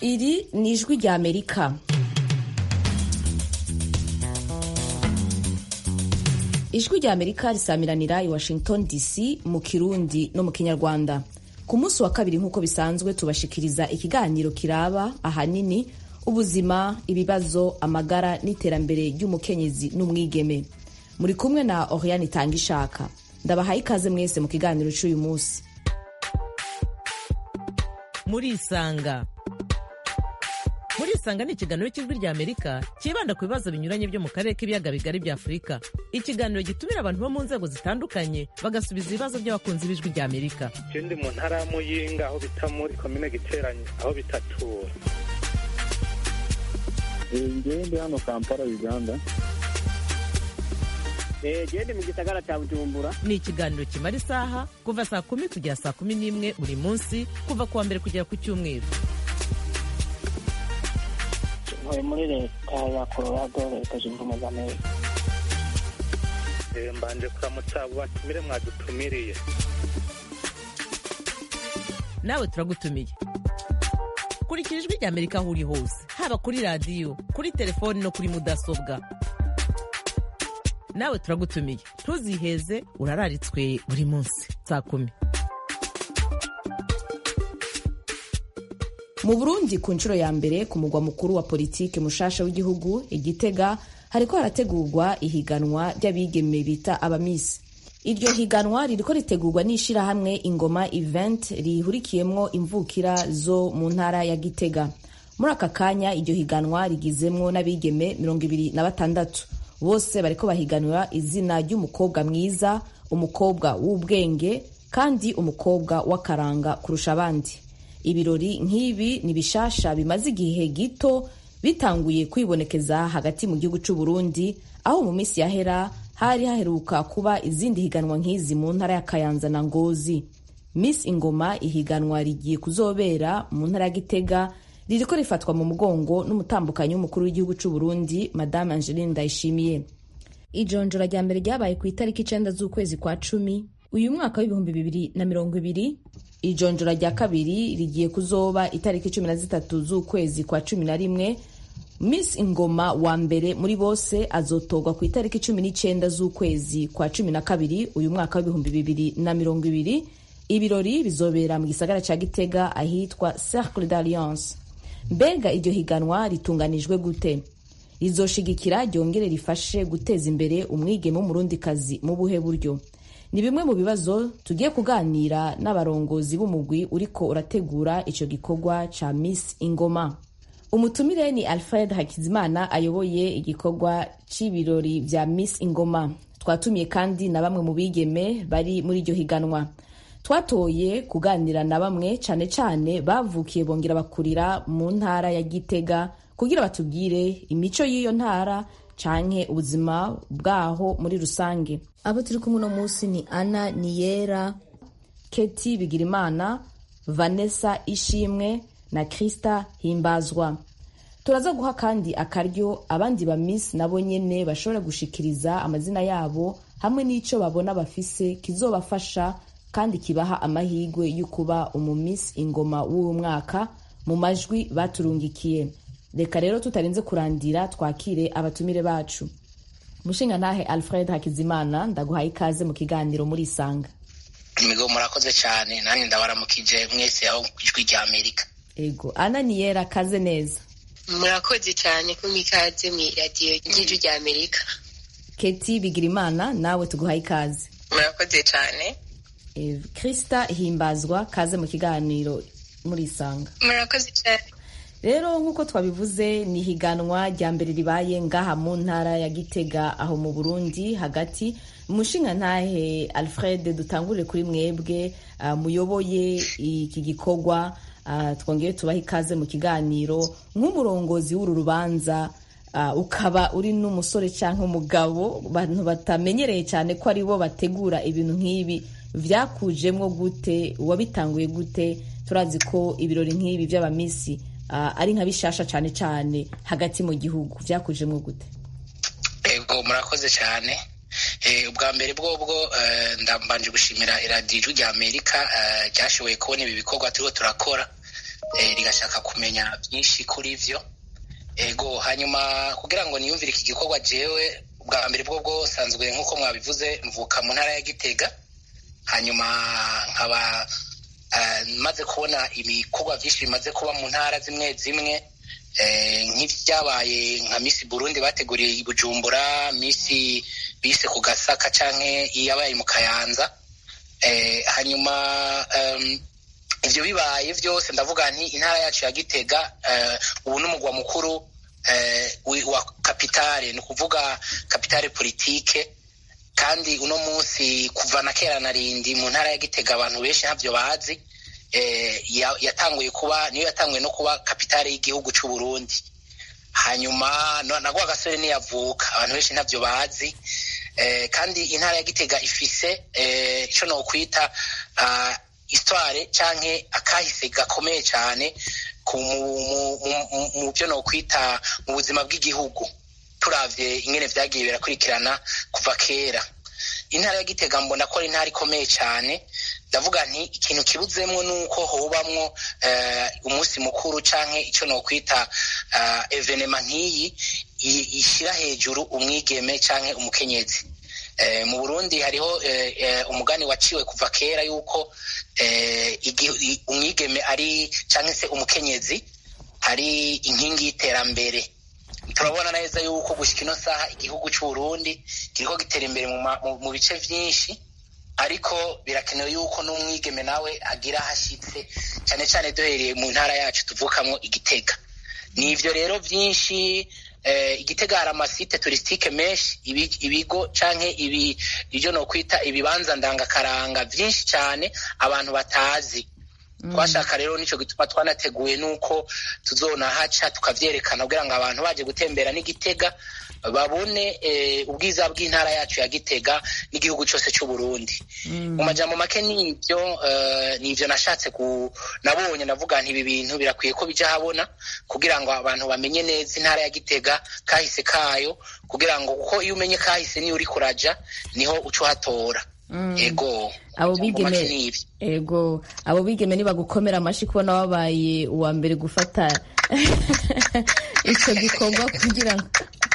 iri ni ijwi rya amerika ijwi rya amerika risamiranira i washington dc mu kirundi no mu kinyarwanda ku munsi wa kabiri nk'uko bisanzwe tubashikiriza ikiganiro kiraba ahanini ubuzima ibibazo amagara n'iterambere ry'umukenyezi n'umwigeme muri kumwe na oriane itanga ishaka ndabahaye ikaze mwese mu kiganiro cy'uyu munsi murisanga murisanga ni ikiganiro cy'ijwi rya amerika cyibanda ku bibazo binyuranye byo mu karere k'ibiyaga bigari bya afurika ikiganiro gitumira abantu bo mu nzego zitandukanye bagasubiza ibibazo by'abakunzi b'ijwi rya amerika je ndi mu ntara ya muyinga aho bita muri komine giteranye aho bitatura ngewe ndi hano kampala uganda gende mu gisagara cya bujumbura ni ikiganiro kimara isaha kuva saa kumi kugera saa kumi n'imwe buri munsi kuva ku wa mbere kugera ku cyumweru ntuye muri leta ya colorado leta zunze ubumwe za amerika Eh, mbanje kuramutsa abo batumire mwadutumiriye nawe turagutumiye kurikira ijwi rya amerika aho uri hose haba kuri radiyo kuri telefoni no kuri mudasobwa nawe turagutumiye ntuziheze urararitswe buri munsi saa kumi mu burundi ku nshuro ya mbere ku mugwa mukuru wa politike mushasha w'igihugu igitega hariko harategurwa ihiganwa ry'abigeme bita abamisi iryo higanwa ririko ritegurwa n'ishirahamwe ingoma event rihurikiyemwo imvukira zo mu ntara ya gitega muri aka kanya iryo higanwa rigizemwo n'abigeme mirongo ibiri na batandatu bose bariko bahiganira izina ry'umukobwa mwiza umukobwa w'ubwenge kandi umukobwa w'akaranga kurusha abandi ibirori nk'ibi ni bishasha bimaze igihe gito bitanguye kwibonekeza hagati mu gihugu cy'u Burundi aho mu minsi yahera hari haheruka kuba izindi higanwa nk'izi mu ntara ya Kayanza na Ngozi Miss Ingoma ihiganwa rigiye kuzobera mu ntara ya Gitega ririko rifatwa mu mugongo n'umutambukanyi w'umukuru w'igihugu cy'u Burundi Madame Angeline Ndayishimiye ijonjora rya mbere ryabaye ku itariki icenda z'ukwezi kwa cumi uyu mwaka w'ibihumbi bibiri na mirongo ibiri ijonjora rya kabiri rigiye kuzoba itariki cumi na zitatu z'ukwezi kwa cumi na rimwe miss ingoma wa mbere muri bose azotorwa ku itariki cumi n'icenda z'ukwezi kwa cumi na kabiri uyu mwaka w'ibihumbi bibiri na mirongo ibiri ibirori bizobera mu gisagara ca gitega ahitwa cercle d'alliance mbega iryo higanwa ritunganijwe gute rizoshigikira ryongere rifashe guteza imbere umwigeme w'umurundikazi mu buhe buryo ni bimwe mu bibazo tugiye kuganira n'abarongozi b'umugwi uriko urategura ico gikorwa ca miss ingoma umutumire ni alfred hakizimana ayoboye igikorwa c'ibirori vya miss ingoma twatumiye kandi na bamwe mu bigeme bari muri iryo higanwa twatoye kuganira na bamwe cane cane bavukiye bongera bakurira mu ntara ya gitega kugira batubwire imico y'iyo ntara canke ubuzima bwaho muri rusange abo turi kumwe uno munsi ni ana niyera keti bigirimana vanessa ishimwe na krista himbazwa turaza guha kandi akaryo abandi ba miss nabo nyene bashobora gushikiriza amazina yabo hamwe n'ico babona bafise kizobafasha kandi kibaha amahigwe yo kuba umumiss ingoma w'uwo mwaka mu majwi baturungikiye reka rero tutarinze kurandira twakire abatumire bacu mushinga ntahe alfred hakizimana ndaguhaye ikaze mu kiganiro muri isanga imigo murakoze cyane nanjye ndabaramukije mwese aho ku ijwi rya amerika ego ana niyera kaze neza murakoze cyane ko mwikaze mu iradiyo ry'ijwi rya amerika keti bigirimana nawe tuguhaye ikaze murakoze cyane Eh, krista himbazwa kaze mu kiganiro muri isanga murakoze cyane rero nk'uko twabivuze ni higanwa rya mbere ribaye ngaha mu ntara ya gitega aho mu burundi hagati umushinga ntahe alfred dutangurire kuri mwebwe uh, muyoboye iki gikorwa uh, twongere tubahe ikaze mu kiganiro nk'umurongozi w'uru rubanza uh, ukaba uri n'umusore cyangwa umugabo bantu batamenyereye cyane ko ari bo bategura ibintu nk'ibi vyakujemwo gute wabitanguye gute turazi ko ibirori nk'ibi vy'abamisi uh, ari nka bishasha cyane cyane hagati mu gihugu vyakujemwo gute ego murakoze cyane ubwa mbere bwobwo ndambanje gushimira iradiyo ijwi rya amerika ryashoboye kubona ibi bikorwa turiho turakora eh, rigashaka kumenya byinshi kuri vyo ego hanyuma kugira ngo niyumvire iki gikorwa jewe bwa mbere bwo bwo nsanzwe nk'uko mwabivuze mvuka mu ntara ya gitega hanyuma nkaba eh, maze kubona ibikorwa byinshi bimaze kuba mu ntara zimwe zimwe eh, nk'ibyabaye nka misi burundi bateguriye i bujumbura misi bise ku gasaka canke iyabaye mu kayanza eh, hanyuma um, ivyo bibaye vyose ndavuga nti intara yacu ya gitega eh, ubu n'umugwa mukuru eh, wi- wa kapitale ni ukuvuga kapitale politike kandi uno munsi kuva na kera na rindi mu ntara ya gitega abantu benshi ntavyo bazi eh, ya- yatanguye kuba niyo yatanguye no kuba kapitale y'igihugu c'u Burundi hanyuma no- nagwa gasore niyavuka abantu benshi ntavyo bazi eh, kandi intara ya gitega ifise eh, ico nokwita uh, histoire canke akahise gakomeye cane ku mu- mu- mu- mu- mu byo nokwita mu buzima bw'igihugu turavye ingene vyagiye birakurikirana kuva kera intara ya gitega mbona ko ari intara ikomeye cane ndavuga nti ikintu kibuzemwo nuko hobamwo eh, umunsi mukuru canke ico nokwita uh, evenema nk'iyi i- ishira hejuru umwigeme canke umukenyezi eh, mu burundi hariho eh, eh, umugani waciwe kuva kera yuko eh, igi- i- umwigeme ari canke se umukenyezi ari inkingi y'iterambere turabona neza yuko gushika ino saha igihugu c'uburundi kiriko gitera imbere mu, ma- mu, mu bice vyinshi ariko birakenewe yuko n'umwigeme nawe agira ahashitse cane cane duhereye mu ntara yacu tuvukamwo igitega ni ivyo rero vyinshi eh, igitega hari amasite turisitike menshi ibi- ibigo canke ibi ivyo nokwita ibibanza ndangakaranga vyinshi cane abantu batazi twashaka rero nico gituma twanateguye nuko tuzonahaca tukavyerekana kugira ngo abantu baje gutembera n'igitega babone eh, ubwiza bw'intara yacu ya gitega n'igihugu cose c'uburundi mu majambo make nivyo eh, nivyo nashatse ku nabonye navuga nti ibi bintu birakwiye ko bija habona kugira ngo abantu bamenye neza intara ya gitega kahise kayo kugira ngo kuko iyo umenye kahise niyo uriko uraja niho uca uhatora ego abo Amajambo make bigeme nivyo. ego abo bigeme nibagukomera amashi kubona wabaye uwa mbere gufata icyo gikorwa kugira ngo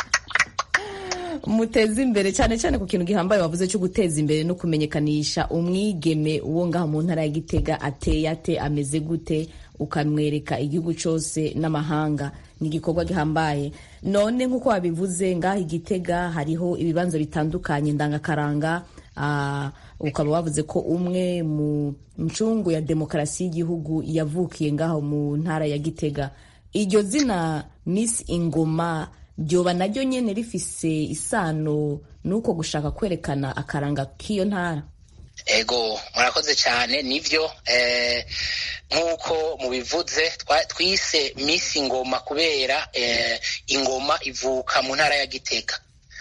muteze imbere cyane cyane ku kintu gihambaye wavuze cyo guteza imbere no kumenyekanisha umwigeme uwo ngaha mu ntara ya gitega ateye ate ameze gute ukamwereka igihugu cyose n'amahanga ni igikorwa gihambaye none nk'uko wabivuze ngaha igitega hariho ibibanza bitandukanye ndangakaranga ah, ukaba wavuze ko umwe mu ncungu ya demokarasi y'igihugu yavukiye ngaho mu ntara ya gitega iryo zina miss ingoma ryoba naryo nyene rifise isano n'uko gushaka kwerekana akaranga k'iyo ntara ego murakoze cyane nivyo eh, nk'uko mubivuze twa- twise misi ingoma kubera eh, ingoma ivuka mu ntara ya gitega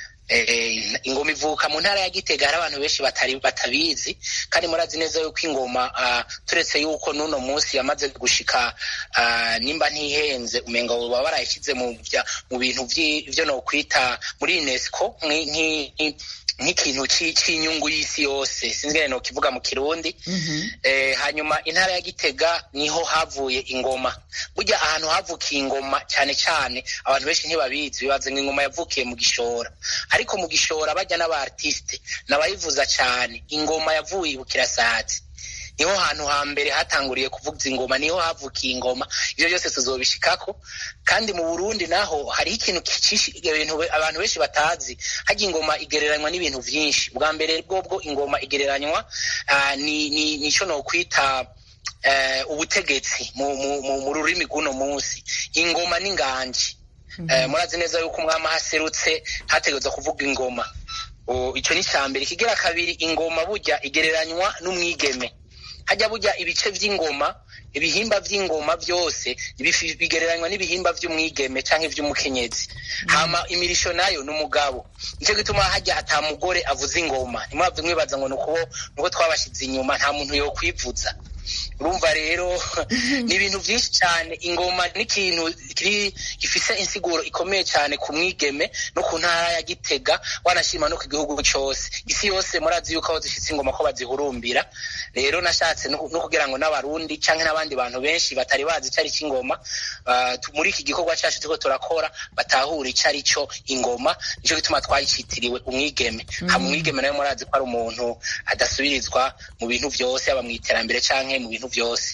eh, ingoma ivuka mu ntara ya gitega hari abantu benshi batari batabizi kandi murazi neza yuko ingoma uh, turetse yuko n'uno munsi yamaze gushika uh, nimba ntihenze umenga baba barayishyize mu bya- mu bintu vyi- vyo nokwita muri unesco nki- nki- nk'ikintu ci- c'inyungu y'isi yose sinzi ngene nokivuga mu kirundi eh, hanyuma intara ya gitega niho havuye ingoma burya ahantu havukiye ingoma cyane cyane abantu benshi ntibabizi bibaza ngo ingoma yavukiye mu gishora ariko mu gishora bajya n'abaartiste n'abayivuza cyane ingoma yavuye i bukirasazi niho hantu hambere hatanguriye kuvuza ingoma niho havukiye ingoma ivyo byose tuzobishikako kandi mu burundi naho hariho ikintu kici- ibintu be- abantu benshi batazi harya ingoma igereranywa n'ibintu vyinshi bwa mbere bwobwo ingoma igereranywa ah, ni ni nico nokwita eh, ubutegetsi mu, mu, mu, mu rurimi rw'uno munsi ingoma n'inganji eh, murazi neza yuko umwami haserutse hategerezwa kuvuga ingoma O, ico ni ca mbere ikigira kabiri ingoma burya igereranywa n'umwigeme hajya burya ibice vy'ingoma ibihimba vy'ingoma vyose bifi- bigereranywa n'ibihimba vy'umwigeme canke vy'umukenyezi hama imirisho nayo n'umugabo nico gituma hajya ata mugore avuza ingoma ntimwavye mwibaza ngo nuko nuko twabashize inyuma nta muntu yokwivuza urumva rero ni ibintu byinshi cyane ingoma ni ikintu kiri gifise insiguro ikomeye cyane ku mwigeme no ku ntara ya gitega wanashima no ku gihugu cyose isi yose murazi yuko aho zifise ingoma ko bazihurumbira rero nashatse no no kugira ngo n'abarundi canke n'abandi bantu benshi batari bazi icyo ari cy'ingoma ah, tu- muri iki gikorwa cyacu turiko turakora batahura icyo ari cyo ingoma nicyo gituma twayicitiriwe umwigeme hama umwigeme nawe murazi ko ari umuntu adasubirizwa mu bintu byose yaba mu iterambere canke mu bintu byose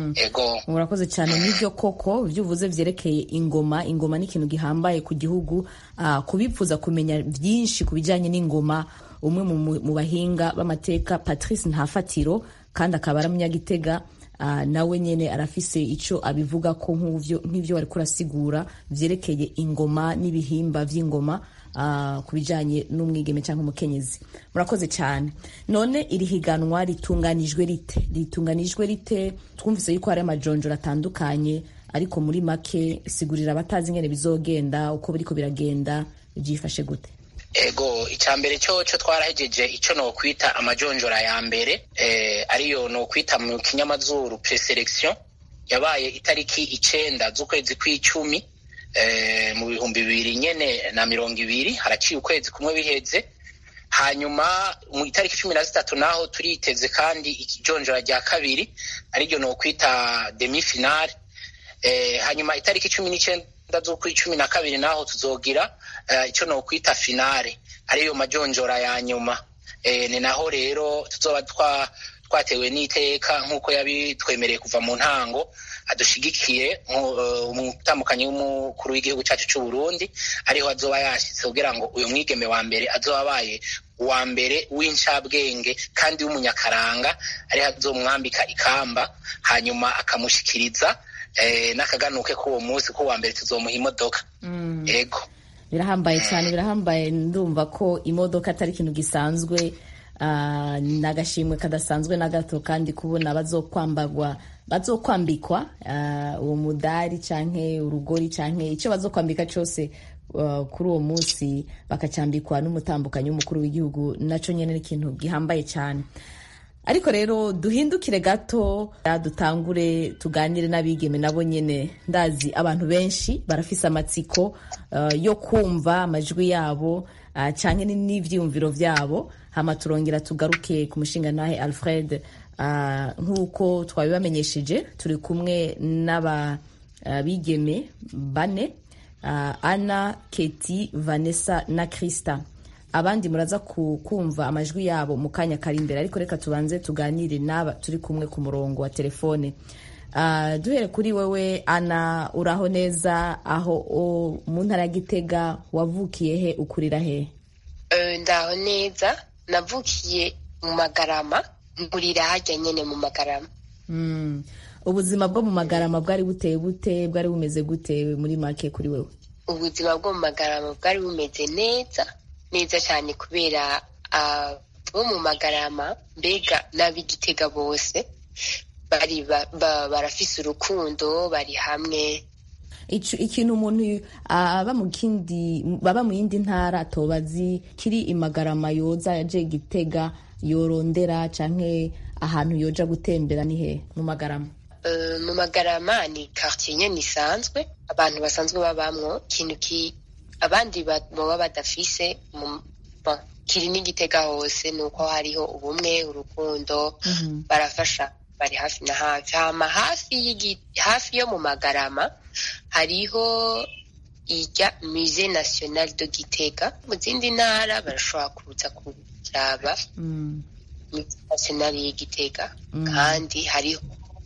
ego murakoze cyane n'ibyo koko ibyo uvuze byerekeye ingoma ingoma ni ikintu gihambaye ku gihugu ah, kubipfuza kumenya byinshi ku bijyanye n'ingoma umwe mu, mu- mu bahinga b'amateka patrice ntafatiro kandi akaba ari umunyagitega ah, nawe nyine arafise icyo abivuga ko nk'uvyo- nk'ibyo wari kurasigura byerekeye ingoma n'ibihimba by'ingoma ah, ku bijyanye n'umwigeme cyangwa umukenyezi murakoze cyane none iri higanwa ritunganijwe rite ritunganijwe rite twumvise yuko hari amajonjoro atandukanye ariko muri make sigurira abatazi ingene bizogenda uko biriko biragenda byifashe gute ego icya mbere cyo cyo twarahejeje icyo nokwita amajonjora ya mbere eh, ariyo nokwita mu kinyamazuru preselection yabaye itariki icenda z'ukwezi kw'icumi eh, mu bihumbi bibiri nyene na mirongo ibiri haraciye ukwezi kumwe biheze hanyuma mu itariki cumi na zitatu naho turiteze kandi ijonjora rya kabiri ariryo nokwita demi finale eh, hanyuma itariki cumi n'icenda z'ukwi cumi na kabiri naho tuzogira eh, icyo nokwita finale ariyo majonjora ya nyuma eh, ni naho rero tuzoba twa twatewe n'iteka nk'uko yabitwemereye kuva mu ntango adushigikiye umutambukanyi w'umukuru w'igihugu cyacu cy'u Burundi ariho azoba yashyitse kugira ngo uyu mwigeme wa mbere azoba abaye uwa mbere w'incabwenge kandi w'umunyakaranga ariho azomwambika ikamba hanyuma akamushikiriza eh, n'akaganuke k'uwo munsi k'uwa mbere tuzomuha imodoka ego birahambaye cyane birahambaye ndumva ko imodoka atari ikintu gisanzwe ah, ni agashimwe kadasanzwe na gato kandi kubona bazokwambagwa bazokwambikwa ah, uwo mudari canke urugori canke icyo bazokwambika cyose ah, kuri uwo munsi bakacyambikwa n'umutambukanyi w'umukuru w'igihugu naco nyene ni ikintu gihambaye cyane ariko rero duhindukire gato dutangure tuganire n'abigeme nabo nyine ndazi abantu benshi barafise amatsiko uh, yo kumva amajwi yabo uh, cyangwa n'ivyiyumviro vyabo hama turongera tugaruke ku mushinga nahe alfred uh, nk'uko twabibamenyesheje turi kumwe n'aba uh, bigeme bane uh, ana keti vanessa na krista abandi muraza kumva amajwi yabo mu kanya kari imbere ariko reka tubanze tuganire n'aba turi kumwe ku murongo wa telefone uh, duhere kuri wewe ana uraho neza aho mu ntara ya gitega wavukiye he ukurira he uh, ndaho neza navukiye mu magarama nkurira hajya nyine mu magarama mm. ubuzima bwo mu magarama bwari buteye bute bwari bumeze gute muri make kuri wewe ubuzima bwo mu magarama bwari bumeze neza neza cyane kubera bo mu magarama mbega n'ab'igitega bose bari barafise urukundo bari hamwe ikintu umuntu aba mu kindi baba mu yindi ntara atobazi kiri imagarama yoza yaje gitega yorondera canke ahantu yoja gutembera ni he mu magarama mu magarama ni quartier nyene isanzwe abantu basanzwe babamwo ikintu ki abandi baba badafise kiri n'igitega hose ni uko hariho ubumwe urukundo barafasha bari hafi na hafi hama hafi yo mu magarama hariho irya musée national de gitega mu zindi ntara barashobora kuza kuraba musée national y'igitega kandi hariho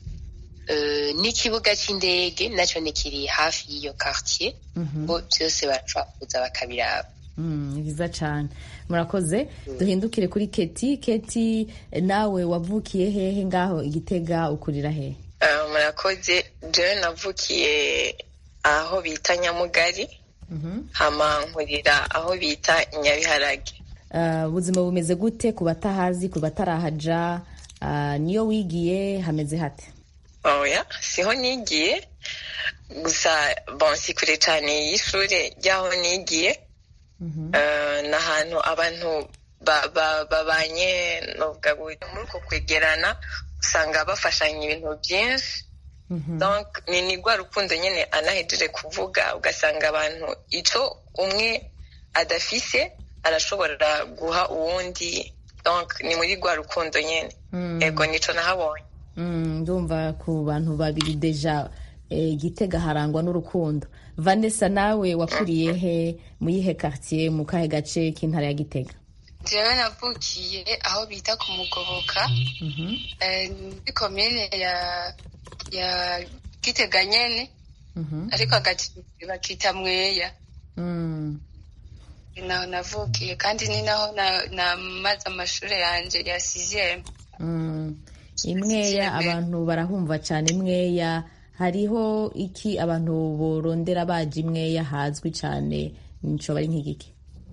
n'ikibuga cy'indege nacyo ni kiri hafi y'iyo quartier bo byose barashobora kuza bakabiraba ni byiza cyane murakoze duhindukire kuri keti keti nawe wavukiye hehe ngaho igitega ukurira hehe murakoze jewe navukiye aho bita nyamugari hama nkurira aho bita nyabiharage ubuzima bumeze gute ku batahazi ku batarahaja niyo wigiye hameze hate oya siho nigiye gusa bon si kure cyane y'ishuri ry'aho nigiye ni ahantu abantu babanye muri uko kwegerana usanga bafashanya ibintu byinshi donc ni ni rwa rukundo nyine anahejeje kuvuga ugasanga abantu icyo umwe adafise arashobora guha uwundi donc ni muri rwa rukundo nyine yego nico nahabonye Mm, ndumva ku bantu babiri deja eh, gitega harangwa n'urukundo vanessa nawe wakuriye he mu yihe quartier mu kahe gace k'intara ya gitega jewe navukiye aho bita ku mugoboka eh, muri komine ya ya gitega nyene ariko hagati bakita mweya Mm, naho navukiye kandi ni naho na- namaze amashuri yanje ya sixième mm. imweya abantu barahumva cyane imweya hariho iki abantu borondera baje imweya hazwi cyane nico bari nk'igiki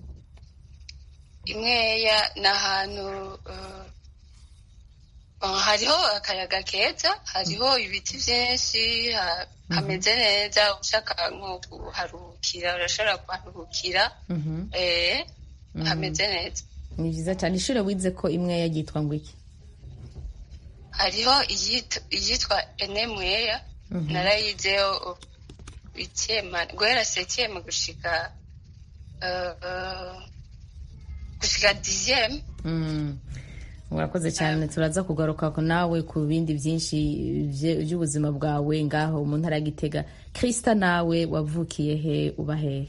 imweya ni ahantu eh, uh, hariho akayaga keza hariho ibiti byinshi ha- hameze neza ushaka nko kuharuhukira urashobora kuharuhukira Mhm. eh, hameze neza ni byiza cyane ishuri wize ko imweya ryitwa ngo iki hariho iyit- iyitwa enemweya narayizeho icyema guhera sekième gushika eh, eh, gushika dixième Mm. urakoze cyane turaza kugaruka ku nawe ku bindi byinshi bye- by'ubuzima bwawe ngaho mu ntara ya gitega krista nawe wavukiye he uba hehe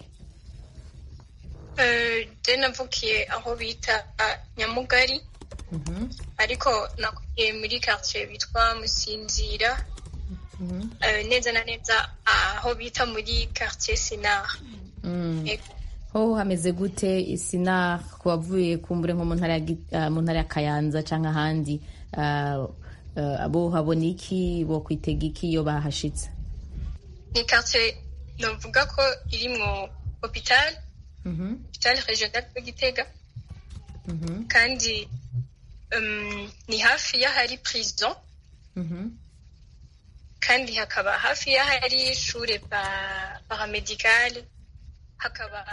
je navukiye aho bita ah, nyamugari ariko nakuriye muri quartier bitwa musinzira Eh, neza na neza aho bita muri quartier sinar Mm. Yego. ho hameze gute isina ku bavuye kumbure nko mu ntara ya Gi- ah, mu ntara ya kayanza cyangwa ahandi ah, ah, abo habona iki bo kwitega iki iyo bahashitse ni quartier novuga ko irimwo hopital hopital regional de gitega kandi um, ni hafi y'ahari prison kandi hakaba hafi y'ahari ishure pa- paramedical hakaba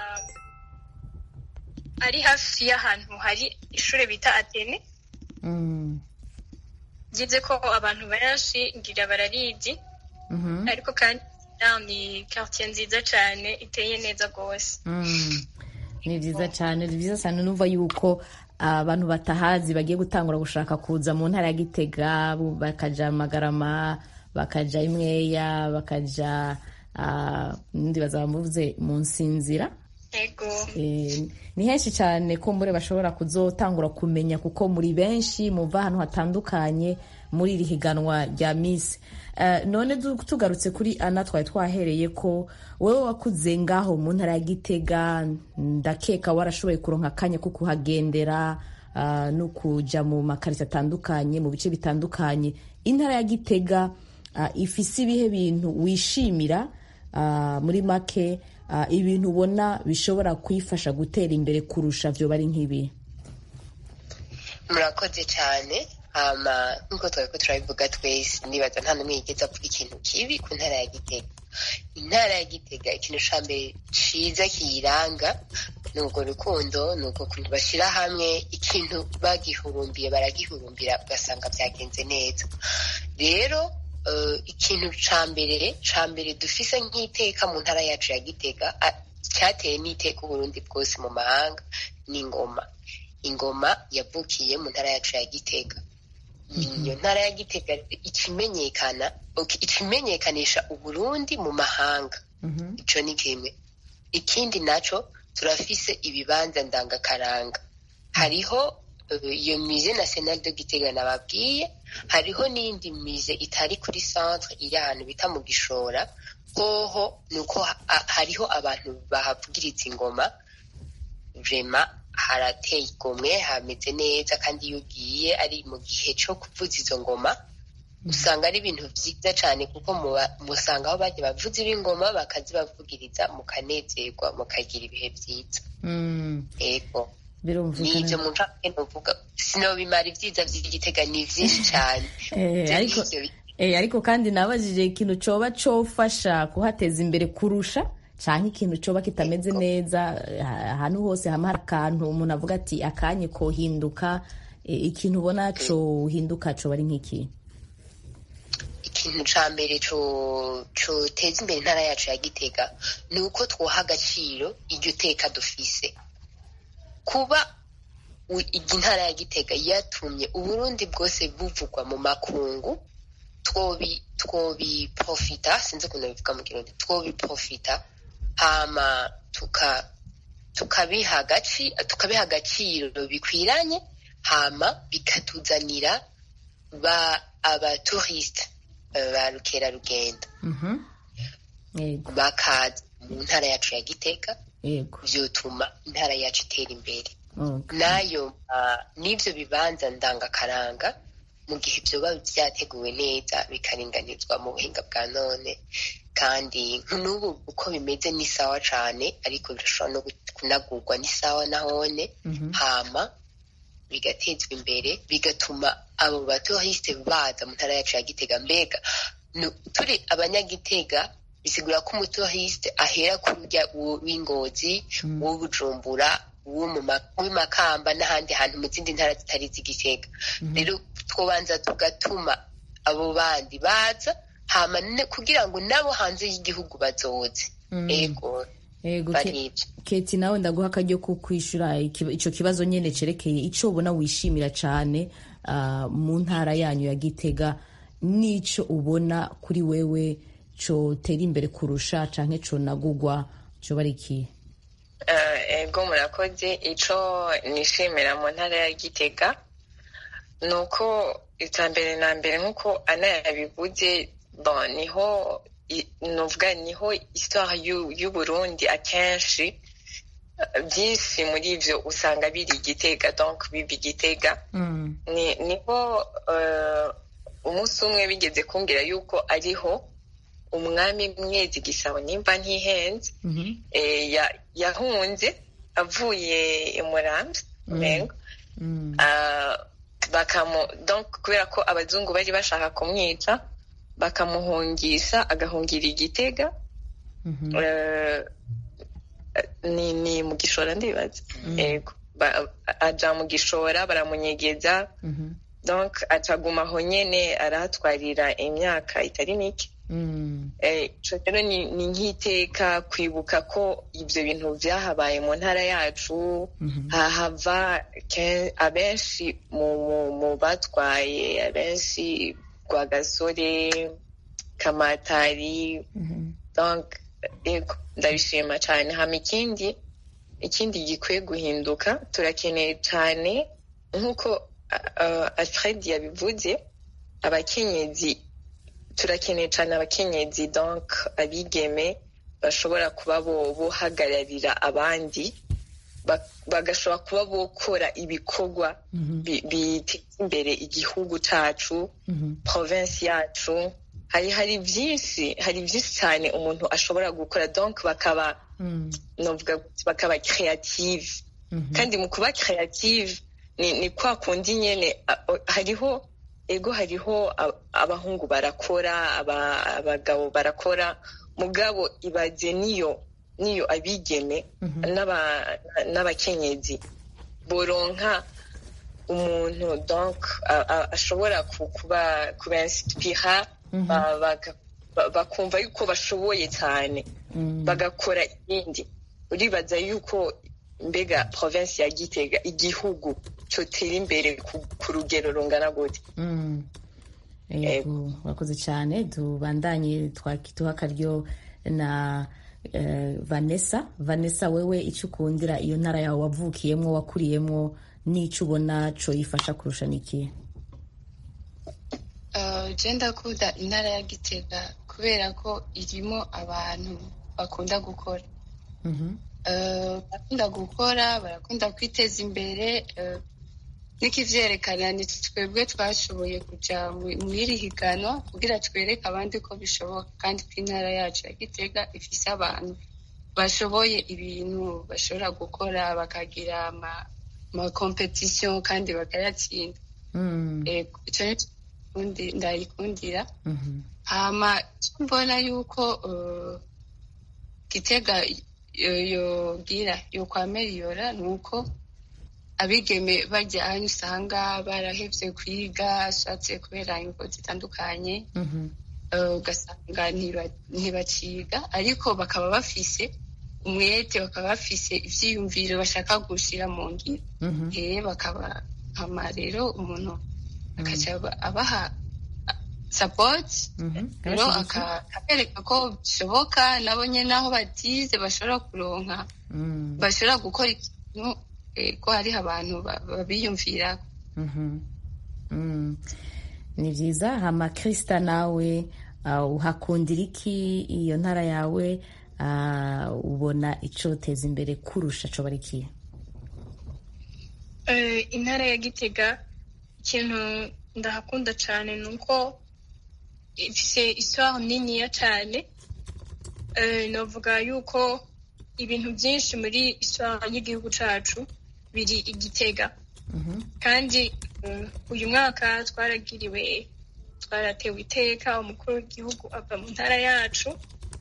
ari hafi y'ahantu hari ishure bita atene Mm. ngize ko abantu benshi ngira bararizi Mhm. ariko kandi naho ni quartier nziza cyane iteye neza rwose Mm. ni byiza cyane ni byiza cyane numva yuko abantu batahazi bagiye gutangura gushaka kuza mu ntara ya gitega bu- bakaja magarama bakaja imweya bakaja ah, ndi bazaba mvuze mu nsinzira yego Eh, ni henshi cyane ko mbure bashobora kuzotangura kumenya kuko muri benshi muva ahantu hatandukanye muri iri higanwa rya misi Eh, none du- tugarutse kuri ana twari twahereye ko wowe wakuze ngaho mu ntara ya gitega ndakeka warashoboye kuronka akanya ko kuhagendera ah, no kuja mu makarita atandukanye mu bice bitandukanye intara ya gitega ah, ifise ibihe bintu wishimira ah, muri make ah, ibintu ubona bishobora kuyifasha gutera imbere kurusha vyo bari nk'ibi murakoze cyane hama nk'uko twari ko turabivuga twese nibaza nta n'umwe yigeze avuga ikintu kibi ku ntara ya gitega intara ya gitega ikintu ca mbere ciza kiyiranga ni urwo rukundo ni urwo kuntu bashyira hamwe ikintu bagihurumbiye baragihurumbira ugasanga byagenze neza rero eh, ikintu ca mbere ca mbere dufise nk'iteka mu ntara yacu ya gitega a- cyateye n'iteka uburundi bwose mu mahanga ni ingoma ingoma yavukiye mu ntara yacu ya gitega iyo ntara ya gitega ikimenyekana ok- ikimenyekanisha uburundi mu mahanga ico ni kimwe ikindi naco turafise ibibanza ndangakaranga hariho eh, iyo musée national de gitega nababwiye hariho n'iyindi musée itari kuri centre iri ahantu bita mu gishora hoho nuko ha- ha- hariho abantu bahavugiriza ingoma vrema harateye igomwe hameze neza kandi iyo ugiye ari mu gihe cyo kuvuza izo ngoma usanga ari ibintu byiza cyane kuko muba- musanga aho bajya bavuza ibingoma bakazibavugiriza mukanezerwa mukagira ibihe byiza Mm, yego birumvikana n'ibyo mu ncamake nuvuga sinobimara ibyiza by'igitega ni byinshi cyane Eh, Ibyo ariko ngibyo bi- eh, ariko kandi nabajije ikintu coba cofasha kuhateza imbere kurusha canke ikintu coba kitameze neza eh, ahantu hose hama hari akantu umuntu avuga ati akanye kohinduka eh, ikintu ubona cohinduka coba ari nk'iki ikintu ca mbere coteza imbere intara yacu ya gitega ni uko twoha agaciro iryo teka dufise kuba intara ya gitega yatumye uburundi bwose buvugwa mu makungu twobiprofita sinzi ukuntu bivuga mu kirundi twobiprofita hama tukabiha agaciro bikwiranye hama bikatuzanira ba abatouriste ba rukerarugendo bakaza mu ntara yacu ya gitega vyotuma intara yacu itera imbere nayo n'ivyo bibanza ndangakaranga mu gihe vyoba vyateguwe neza bikaringanizwa mu buhinga bwa none kandi n'ubu uko bimeze ni sawa cane ariko birashobora no kunagurwa ni sawa nahone hama bigatezwa imbere bigatuma abo batohiste baza mu ntara yacu ya gitega mbega turi abanyagitega bisigura ko umutohiste ahera ku rya w'ingozi w'ubujumbura w'imakamba n'ahandi hantu mu zindi ntara zitari z'igitega rero twobanza tugatuma abo bandi baza hama kugira ngo nabo hanze y'igihugu bazoze ego keti nawe ndaguha akaryo ko kwishyura icyo kibazo nyine cyerekeye icyo ubona wishimira cyane mu ntara yanyu ya gitega n'icyo ubona kuri wewe cyotera imbere kurusha cyangwa conagugwa cyo bari ikihe ego murakoze icyo nishimira mu ntara ya gitega ni uko icya mbere na mbere nk'uko ana yabivuze niho nuvuga niho histoire y'uburundi akenshi byinshi muri ibyo usanga biri igitega donc biba igitega niho umunsi umwe bigeze kumbwira yuko ariho umwami mwezi gisabo nimba ntihenze yahunze avuye i murambi mengo kubera ko abazungu bari bashaka kumwica bakamuhungisha agahungira igitega ni mu gishora ndibaza yego aja mu gishora baramunyegeza donc acaguma aho nyene arahatwarira imyaka itari mike ico rero ni nk'iteka kwibuka ko ivyo bintu vyahabaye mu ntara yacu hahava abenshi mu batwaye abenshi rwagasore kamatari donc ndabishima cyane hama ikindi ikindi gikwiye guhinduka turakeneye cyane nk'uko alfred yabivuze abakenyezi turakeneye cyane abakenyezi donc abigeme bashobora kuba bohagararira abandi bagashobora kuba bokora ibikorwa biteza imbere igihugu cyacu province yacu hari hari byinshi hari byinshi cyane umuntu ashobora gukora donc bakaba novuga bakaba creative kandi mu kuba creative ni kwa kundi nyene hariho ego hariho abahungu barakora abagabo barakora mugabo ibaze niyo niyo abigeme n'abakenyezi boronka umuntu donc ashobora kuba kubainspira bakumva yuko bashoboye cyane bagakora ibindi uribaza yuko mbega province ya gitega igihugu cyotera imbere ku rugero rungana gute yego urakoze cyane tubandanye twakituha akaryo na vanessa vanessa wewe icyo ukundira iyo ntara yawe wavukiyemo wakuriyemo n'icyo ubona cyo yifasha kurusha n'ikihe genda kuda intara ya gitega kubera ko irimo abantu bakunda gukora barakunda gukora barakunda kwiteza imbere n'ikivyerekana ni twebwe twashoboye kuja mw'iri higanwa kugira twereke abandi ko bishoboka kandi ko intara yacu ya gitega ifise abantu bashoboye ibintu bashobora gukora bakagira amakompetisiyo kandi bakayatsinda ico ni ndayikundira hama mbona yuko gitega yogira yokwameriyora ni uko abigeme bajya ahantu usanga barahevye kwiga ashatse kubera ingo zitandukanye ugasanga ntibaciga ariko bakaba bafise umwete bakaba bafise ivyiyumviro bashaka gushira mu ngiro he bakaba hama rero umuntu akaca abaha support rero akabereka ko bishoboka nabo nyene aho batize bashobora kuronka bashobora gukora ikintu ko hariho abantu babiyumvirako ni byiza hama krista nawe uhakundira iki iyo ntara yawe ubona icoteza imbere kurusha coba ari ikihe intara ya gitega ikintu ndahakunda cyane ni uko ifise iswara niniya cyane navuga yuko ibintu byinshi muri iswara y'igihugu cyacu biri igitega kandi uyu mwaka twaragiriwe twaratewe iteka umukuru w'igihugu ava mu ntara yacu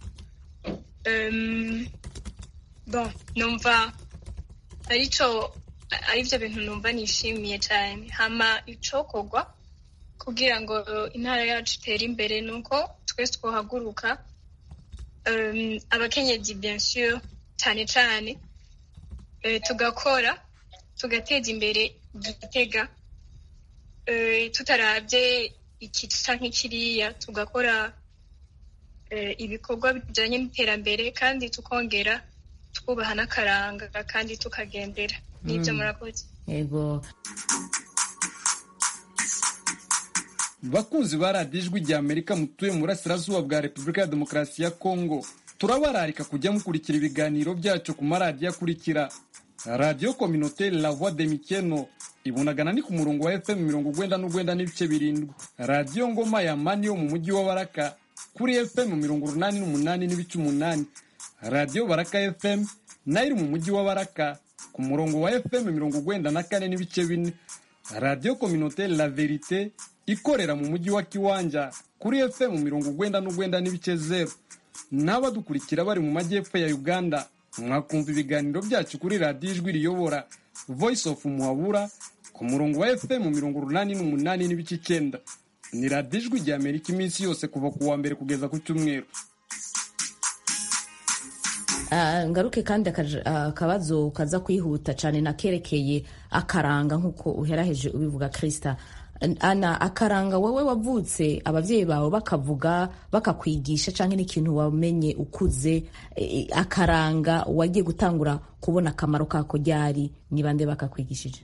bon numva arico aribyo bintu numva nishimiye cyane hama icokorwa kugira ngo intara yacu itere imbere ni uko twese twohaguruka abakenyezi bien sûr cyane cyane tugakora tugateza imbere igitega tutarabye iki canke kiriya tugakora ibikorwa bijanye n'iterambere kandi tukongera twubaha n'akaranga kandi tukagendera nibyo murakoze yego bakunzi ba radiyo ijwi rya amerika mutuye mu burasirazuba bwa repubulika ya demokarasi ya kongo turabararika kujya mukurikira ibiganiro byacu ku maradiyo akurikira radiyo kominoteri la voix de mikeno ibunagana ni ku murongo wa fm mirongo ugwenda n'ugwenda n'ibice birindwi radiyo ngoma ya mani yo mu mujyi wa baraka kuri fm mirongo urunani n'umunani n'ibice umunani radiyo baraka fm nayo iri mu mujyi wa baraka ku murongo wa fm mirongo ugwenda na kane n'ibice bine radiyo kominoteri la verite ikorera mu mujyi wa kiwanja kuri fm mirongo ugwenda n'ugwenda n'ibice zeru n'abadukurikira bari mu majyepfo ya uganda mwakumva ibiganiro byacu kuri radiyo ijwi riyobora voice of muhabura ku murongo wa fm mirongo urunani n'umunani n'ibice icyenda ni radiyo ijwi rya amerika iminsi yose kuva ku wa mbere kugeza ku cyumweru ngaruke kandi akabazo kaza kwihuta cyane nakerekeye akaranga nk'uko uheraheje ubivuga kirisita ana akaranga wowe wavutse ababyeyi bawe bakavuga bakakwigisha cyangwa n'ikintu wamenye ukuze akaranga wagiye gutangura kubona akamaro kako ryari ni bande bakakwigishije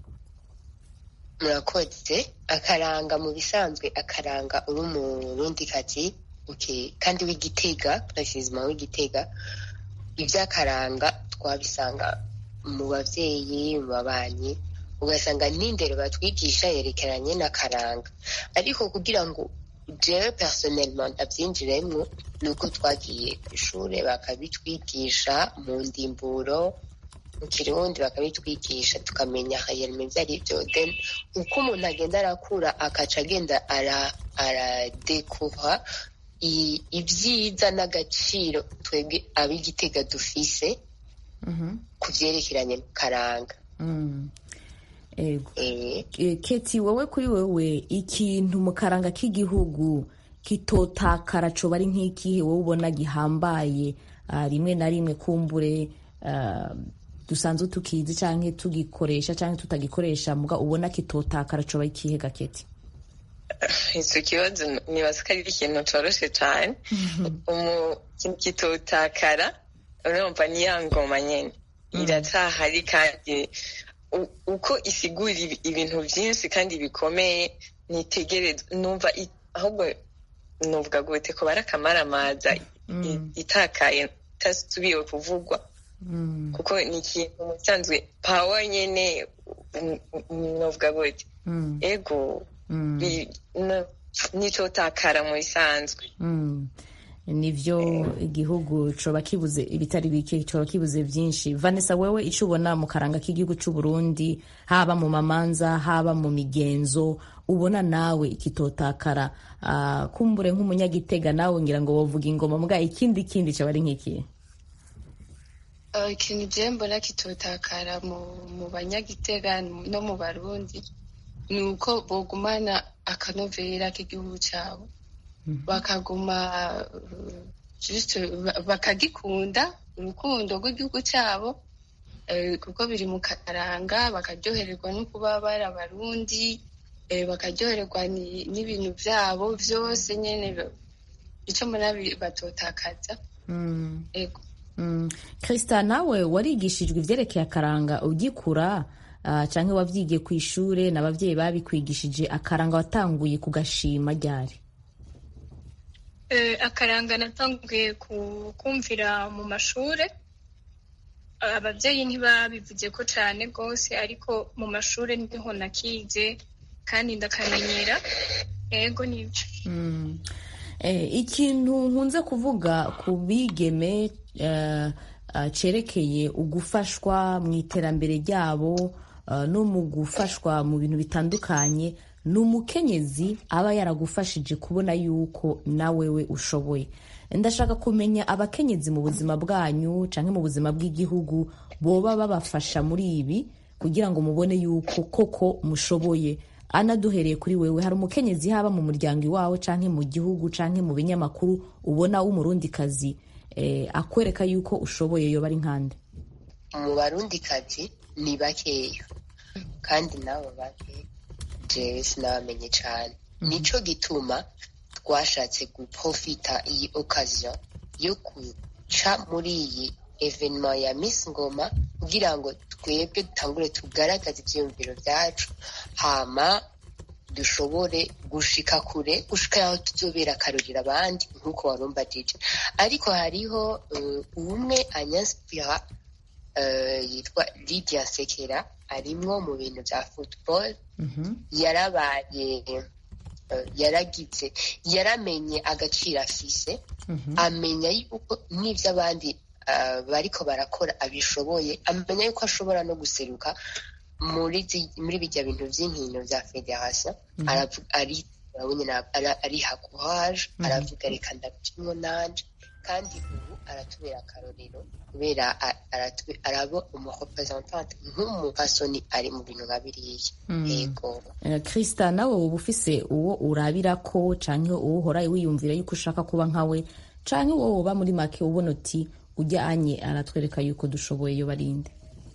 murakoze akaranga mu bisanzwe akaranga uri umurundikazi kandi w'igitega perezida w'igitega iby'akaranga twabisanga mu babyeyi mu babanyi ugasanga n'indero batwigisha yerekeranye n'akaranga ariko kugira ngo jewe personnellement ndabyinjiremo ni uko twagiye ku ishuri bakabitwigisha mu ndimburo mu kirundi bakabitwigisha tukamenya hayerime ibyo ari byo then uko umuntu agenda arakura akaca agenda aradekura ibyiza n'agaciro twebwe ab'igitega dufise ku byerekeranye n'akaranga keti wowe kuri wowe ikintu mu karanga k'igihugu kitotakara coba ari nk'ikihe wowe ubona gihambaye rimwe na rimwe kumbure dusanzwe tukizi cyangwa tugikoresha cyangwa tutagikoresha muga ubona kitotakara coba ikihe gaketi icyo kibazo nibaza ko ari ikintu cyoroshye cyane ikintu kitotakara urumva ni ya ngoma nyine iracyahari kandi uko isigura ibintu byinshi kandi bikomeye ntitegereze numva ahubwo nuvuga gute ko bari akamaramaza itakaye itasubiye kuvugwa kuko ni ikintu musanzwe pawa nyine nuvuga gute ego nicyo takara mu bisanzwe nivyo igihugu coba kibuze ibitari bike coba kibuze byinshi vanessa wewe icyo ubona mu karanga k'igihugu cy'u Burundi haba mu mamanza haba mu migenzo ubona nawe ikitotakara uh, kumbure nk'umunyagitega nawe ngira ngo wovuga ingoma mbwa ikindi kindi coba ari nk'iki ikintu je mbona kitotakara mu banyagitega no mu barundi ni uko bogumana akanovera k'igihugu cyabo bakaguma uh, just ba- bakagikunda urukundo rw'igihugu cyabo eh, kuko biri mu karanga bakaryohererwa no kuba bari abarundi eh, bakaryohererwa ni- n'ibintu byabo byose nyine ba- icyo mbona bi- batotakaza Mm. ego Mm. Krista nawe warigishijwe ivyerekeye akaranga ugikura uh, canke wavyigiye ku ishure n'abavyeyi babikwigishije akaranga watanguye kugashima ryari Eh, akaranga natanguye ku- kumvira mu mashure ababyeyi ntibabivuze ko cyane rwose ariko mu mashure niho nakize kandi ndakamenyera ego nibyo Mm. Eh, ikintu nkunze kuvuga ku bigeme eh, ah, cerekeye ugufashwa mu iterambere ryabo ah, no mu gufashwa mu bintu bitandukanye ni umukenyezi aba yaragufashije kubona yuko nawewe ushoboye ndashaka kumenya abakenyezi mu buzima bwanyu canke mu buzima bw'igihugu boba babafasha muri ibi kugira ngo mubone yuko koko mushoboye ana duhereye kuri wewe hari umukenyezi haba mu muryango iwawe canke mu gihugu canke mu binyamakuru ubona w'umurundikazi eh, akwereka yuko ushoboye yoba ari nkande mu barundikazi ni bakeya kandi nabo bake jewe sinabamenye cyane nico gituma twashatse guprofita iyi occasion yo guca muri iyi evenema ya Miss Ngoma kugira ngo twebwe dutangure tugaragaze ivyiyumviro vyacu hama dushobore gushika kure gushika aho tuzobera akarorero abandi nk'uko warumva DJ ariko hariho uh, umwe anyaspira uh, yitwa Lydia Sekera arimwo mu bintu vya football yarabaye uh, yaragize yaramenye agaciro afise amenya yuko n'ivyo abandi uh, bariko barakora abishoboye amenya yuko ashobora no guseruka muri zi- muri bijya bintu vy'inkino vya federation Mhm. aravuga ari urabona na- ara- ariha courage Mhm. aravuga reka ndabicimwo nanje kandi ubu aratubera akarorero kubera a- aratu- araba umurepresentante nk'umupasoni ari mu bintu nka biriya Mm. yego Eh, Krista nawe woba ufise uwo urabirako canke uwo uhora wiyumvira yuko ushaka kuba nkawe canke uwo woba muri make ubona uti ujya anye aratwereka yuko dushoboye yo barinde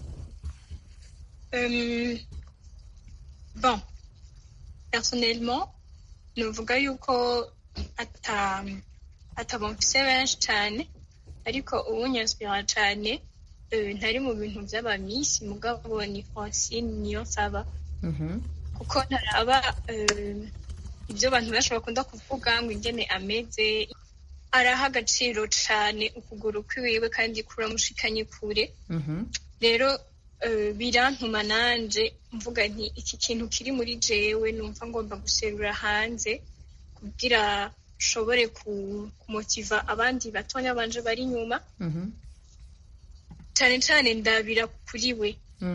Euh, bon, personnellement, nuvuga yuko ata atabamfise benshi cyane ariko uwunyaspira cyane eh, ntari mu bintu by'abamisi mugabo ni Francine niyo nsaba kuko ntaraba eh, ibyo abantu benshi bakunda kuvuga ngo ingene ameze araha agaciro cyane ukuguru kwiwiwe kandi kuramushikanye kure rero eh, birantuma nanje mvuga nti iki kintu kiri muri jewe numva ngomba guserura hanze kugira nshobore ku- kumotiva abandi batonya banje bari inyuma cyane cyane ndabira kuri we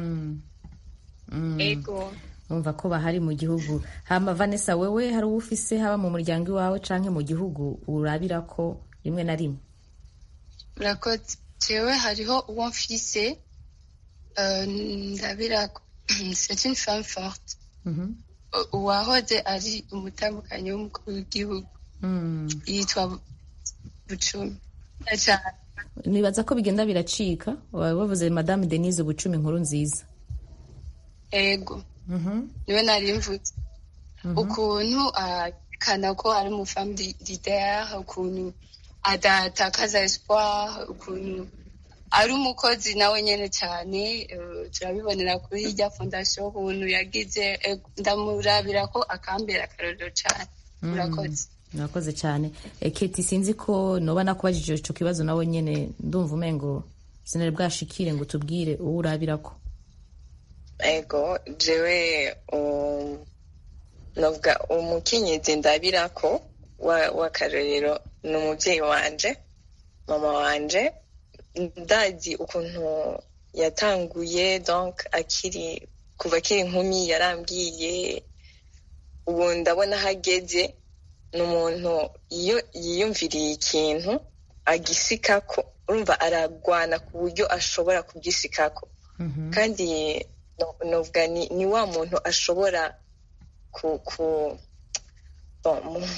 ego umva ko bahari mu gihugu hama Vanessa wewe hari uwo ufise haba mu muryango iwawe canke mu gihugu urabirako rimwe na rimwe murakoze jewe hariho uwo mfise euh, ndabira c'est une femme forte U- uwahoze ari umutambukanyi w'umukuru w'igihugu Mm. yitwa bucumi cyane nibaza ko bigenda biracika Wa- bavuze madame denise bucumi inkuru nziza ego niwe nari mvuze ukuntu akana ko ari umufam leader ukuntu adatakaza espoir ukuntu ari umukozi nawe nyene cyane eh, turabibonera kuri irya fondation ukuntu yagize eh, ndamurabira ko akambera akarorero cyane murakoze murakoze cyane Eh, keti sinzi ko noba nakubajije ico kibazo nawe nyene ndumva umengo sinari bwashikire ngo tubwire uwo urabirako ego jewe um, novuga umukenyezi ndabirako wa- w'akarorero ni umuvyeyi wanje mama wanje ndazi ukuntu yatanguye donc akiri kuva akiri inkumi yarambwiye ubu ndabona aho ageze ni umuntu iyo yiyumviriye ikintu agisikako urumva aragwana ku buryo ashobora kugisikako kandi no- novuga ni, ni wa muntu ashobora ku, ku bon, mu-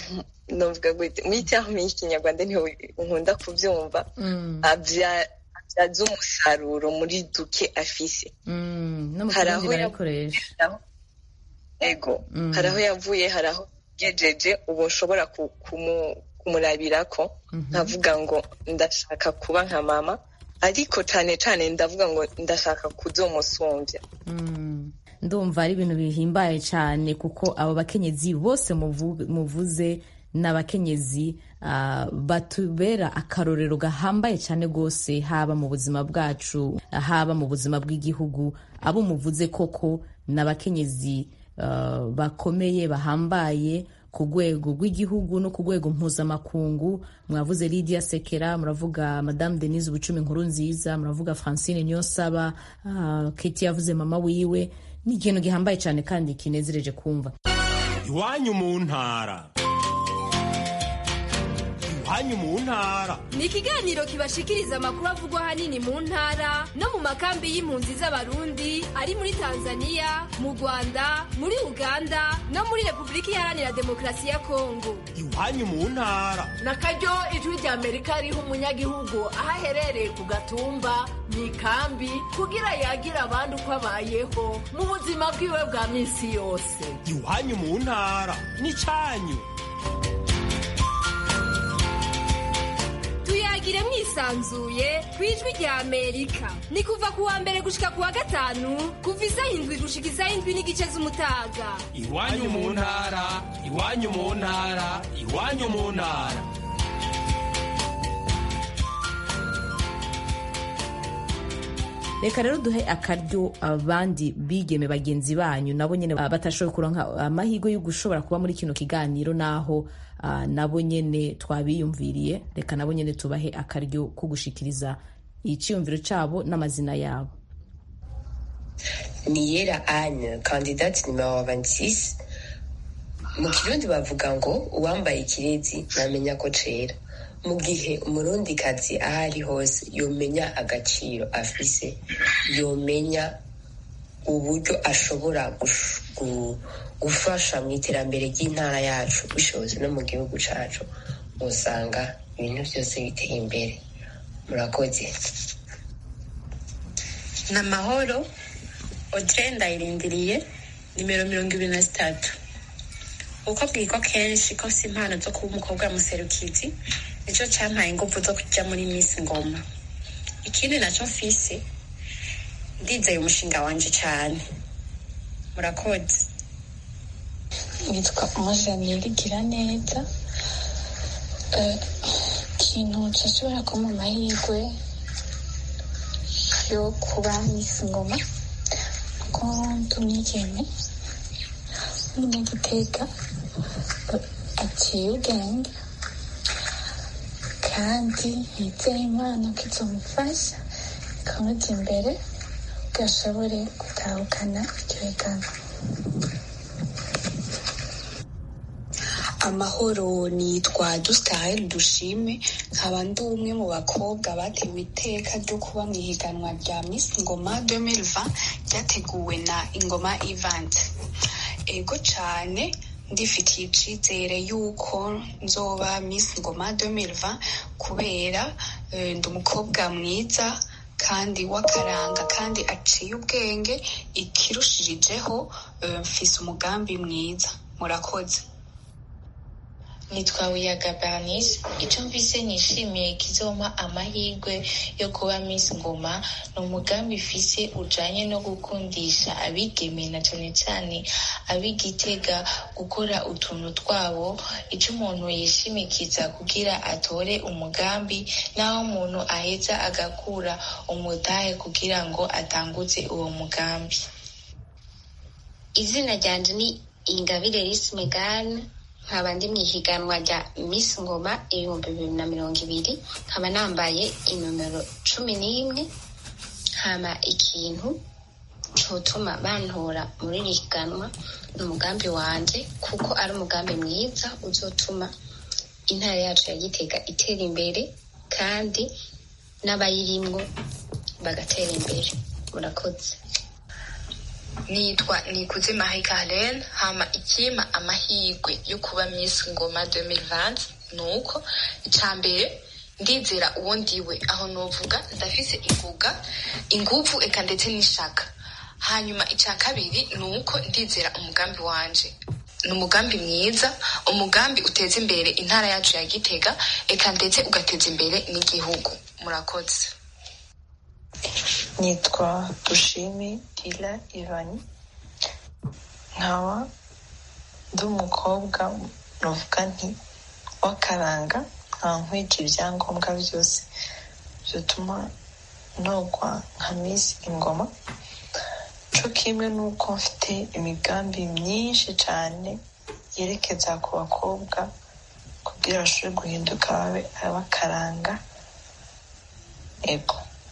novuga gute muri terme y'ikinyarwanda niho nkunda kuvyumva abyaza umusaruro muri duke afise no mu kirundi barabikoresha ego hari aho yavuye hari aho yejeje ubu nshobora kumurabirako nkavuga ngo ndashaka kuba nka mama ariko cyane cyane ndavuga ngo ndashaka kuzomusumbya ndumva ari ibintu bihimbaye cyane kuko abo bakenyezi bose muvuze ni abakenyezi batubera akarorero gahambaye cyane rwose haba mu buzima bwacu haba mu buzima bw'igihugu abo muvuze koko ni abakenyezi bakomeye bahambaye ku rwego rw'igihugu no ku rwego mpuzamakungu mwavuze Lydia Sekera muravuga Madame Denise Bucumi nkuru nziza muravuga Francine Niyonsaba Keti yavuze mama wiwe ni ikintu gihambaye cyane kandi kinezereje kumva iwanyu mu ntara iwanyu mu ntara ni ikiganiro kibashikiriza amakuru avugwa ahanini mu ntara no mu makambi y'impunzi z'abarundi ari muri tanzania mu rwanda muri uganda no muri repubulika iharanira demokarasi ya kongo iwanyu mu ntara na karyo ijwi rya amerika riha umunyagihugu aho aherereye ku gatumba mu ikambi kugira yagira abandi uko abayeho mu buzima bwiwe bwa minsi yose iwanyu mu ntara ni cyanyu tuyagire mwisanzuye ku ijwi rya amerika ni kuva ku wa mbere gushika ku wa gatanu kuva isaha indwi gushika isaha indwi n'igice z'umutaga iwanyu mu ntara iwanyu mu ntara iwanyu mu ntara reka rero duhe akaryo abandi bigeme bagenzi banyu nabo nyine batashoboye kuronka amahirwe yo gushobora kuba muri kino kiganiro naho uh, nabo nyene twabiyumviriye reka nabo nyene tubahe akaryo ko gushikiriza iciyumviro cabo n'amazina yabo niyera ane kandidate nimero 26 mu kirundi bavuga ngo uwambaye ikirezi ntamenya ko cera mu gihe umurundikazi aho ari hose yomenya agaciro afise yomenya uburyo ashobora gufasha mu iterambere ry'intara yacu bishoboze no mu gihugu cacu usanga ibintu byose biteye imbere murakoze ni amahoro odire ndayirindiriye nimero mirongo ibiri na zitatu uko bwirwa kenshi ko si impano zo kuba umukobwa muserukizi nicyo cyampaye ingufu zo kujya muri Miss Ngoma ikindi nacyo mfise ndizeye umushinga wanje cyane murakoze nitwa umujanire igira neza ikintu cyashobora kuba mu mahirwe yo kuba Miss Ngoma ko tumwigeme n'igitega aciye ubwenge kandi nizeye imana ko izomufasha ikamujya imbere ngo ashobore gutahukana iryo higanwa amahoro nitwa dusitaheli dushime nkaba ndi umwe mu bakobwa batewe iteka ryo kuba mu ihiganwa rya Miss Ngoma 2020 ryateguwe na Ingoma Event ego cyane ndifitiye icyizere y'uko nzoba Miss Ngoma 2020 kubera ndi umukobwa mwiza kandi w'akaranga kandi aciye ubwenge ikirushirijeho mfise umugambi mwiza murakoze nitwa wiyaga bernice icyo mvise nishimiye kizoma amahirwe yo kuba miss ngoma ni umugambi ifise ujanye no gukundisha abigeme na cane cane ab'igitega gukora utuntu twabo ico umuntu yishimikiza kugira atore umugambi naho umuntu aheza agakura umudahe kugira ngo atanguze uwo mugambi izina ryanje ni ingabire risi megane nkaba ndi mu ihiganwa rya Miss Ngoma ibihumbi bibiri na mirongo ibiri nkaba nambaye inomero cumi n'imwe hama ikintu cotuma bantora muri iri higanwa ni umugambi wanje kuko ari umugambi mwiza uzotuma intara yacu ya Gitega itera imbere kandi n'abayirimwo bagatera imbere murakoze nitwa nikuze marie carlene hama ikima amahirwe yo kuba miss ngoma 2020 nuko icya mbere ndizera uwo ndiwe aho novuga ndafise inguga inguvu eka ndetse n'ishaka hanyuma icya kabiri ni uko ndizera umugambi wanje ni umugambi mwiza umugambi uteza imbere intara yacu ya gitega eka ndetse ugateza imbere n'igihugu murakoze nitwa dushime dila ivani nkaba ndi umukobwa nuvuga nti w'akaranga nkaba nkwije ibyangombwa byose bituma ntogwa nka misi ingoma co kimwe n'uko mfite imigambi myinshi cyane yerekeza ku bakobwa kugira bashobore guhinduka babe abakaranga ego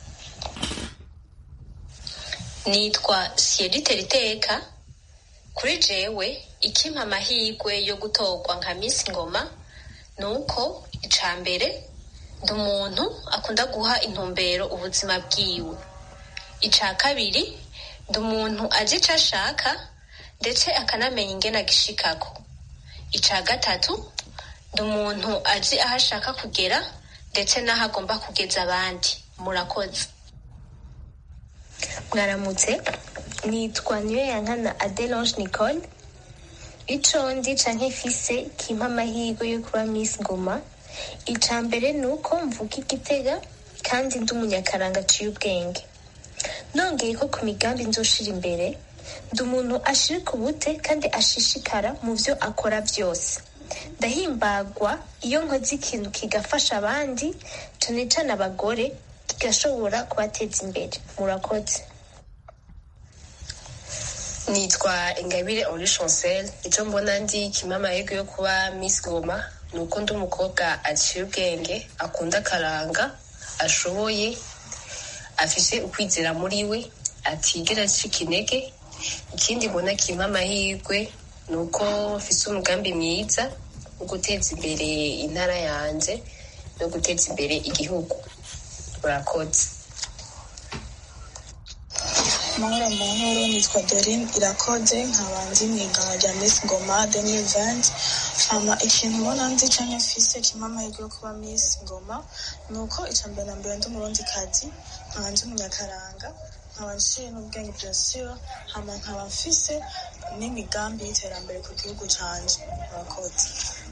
nitwa siyerite riteka kuri jewe ikimpa amahirwe yo gutorwa nka misi ngoma ni uko icya mbere ndi umuntu akunda guha intumbero ubuzima bwiwe icya kabiri ndi umuntu azi icyo ashaka ndetse akanamenya ingena agishikako icya gatatu ndi umuntu azi aho ashaka kugera ndetse n'aho agomba kugeza abandi murakoze mwaramutse nitwa niyo yankana adelange nicole ico ndi canke mfise kimpa amahirwe yo kuba miss ngoma ica mbere ni uko mvuga igitega kandi ndi umunyakaranga aciye ubwenge nongeye ko ku migambi nzoshira imbere ndi umuntu ashirika ubute kandi ashishikara mu vyo akora vyose ndahimbagwa iyo nkoze ikintu kigafasha abandi cane cane abagore kigashobora kubateza imbere murakoze nitwa ingabire henri chancel icyo mbona ndi kimwe amahirwe yo kuba miss ngoma ni uko ndi umukobwa aciye ubwenge akunda akaranga ashoboye afise ukwizera muri we atigera acika intege ikindi mbona kimwe amahirwe ni uko mfise umugambi mwiza wo guteza imbere intara yanjye no guteza imbere igihugu urakoze mahoro mahoro nitwa dorine irakoze nkaba ndi mu igana rya miss ngoma 2020 hama ikintu mbona nzi canke mfise kimwe amahirwe yo kuba miss ngoma ni uko ica mbere na mbere ndi umurundi kazi nkaba ndi umunyakaranga nkaba nciye n'ubwenge bya siro hama nkaba mfise n'imigambi y'iterambere ku gihugu canje murakoze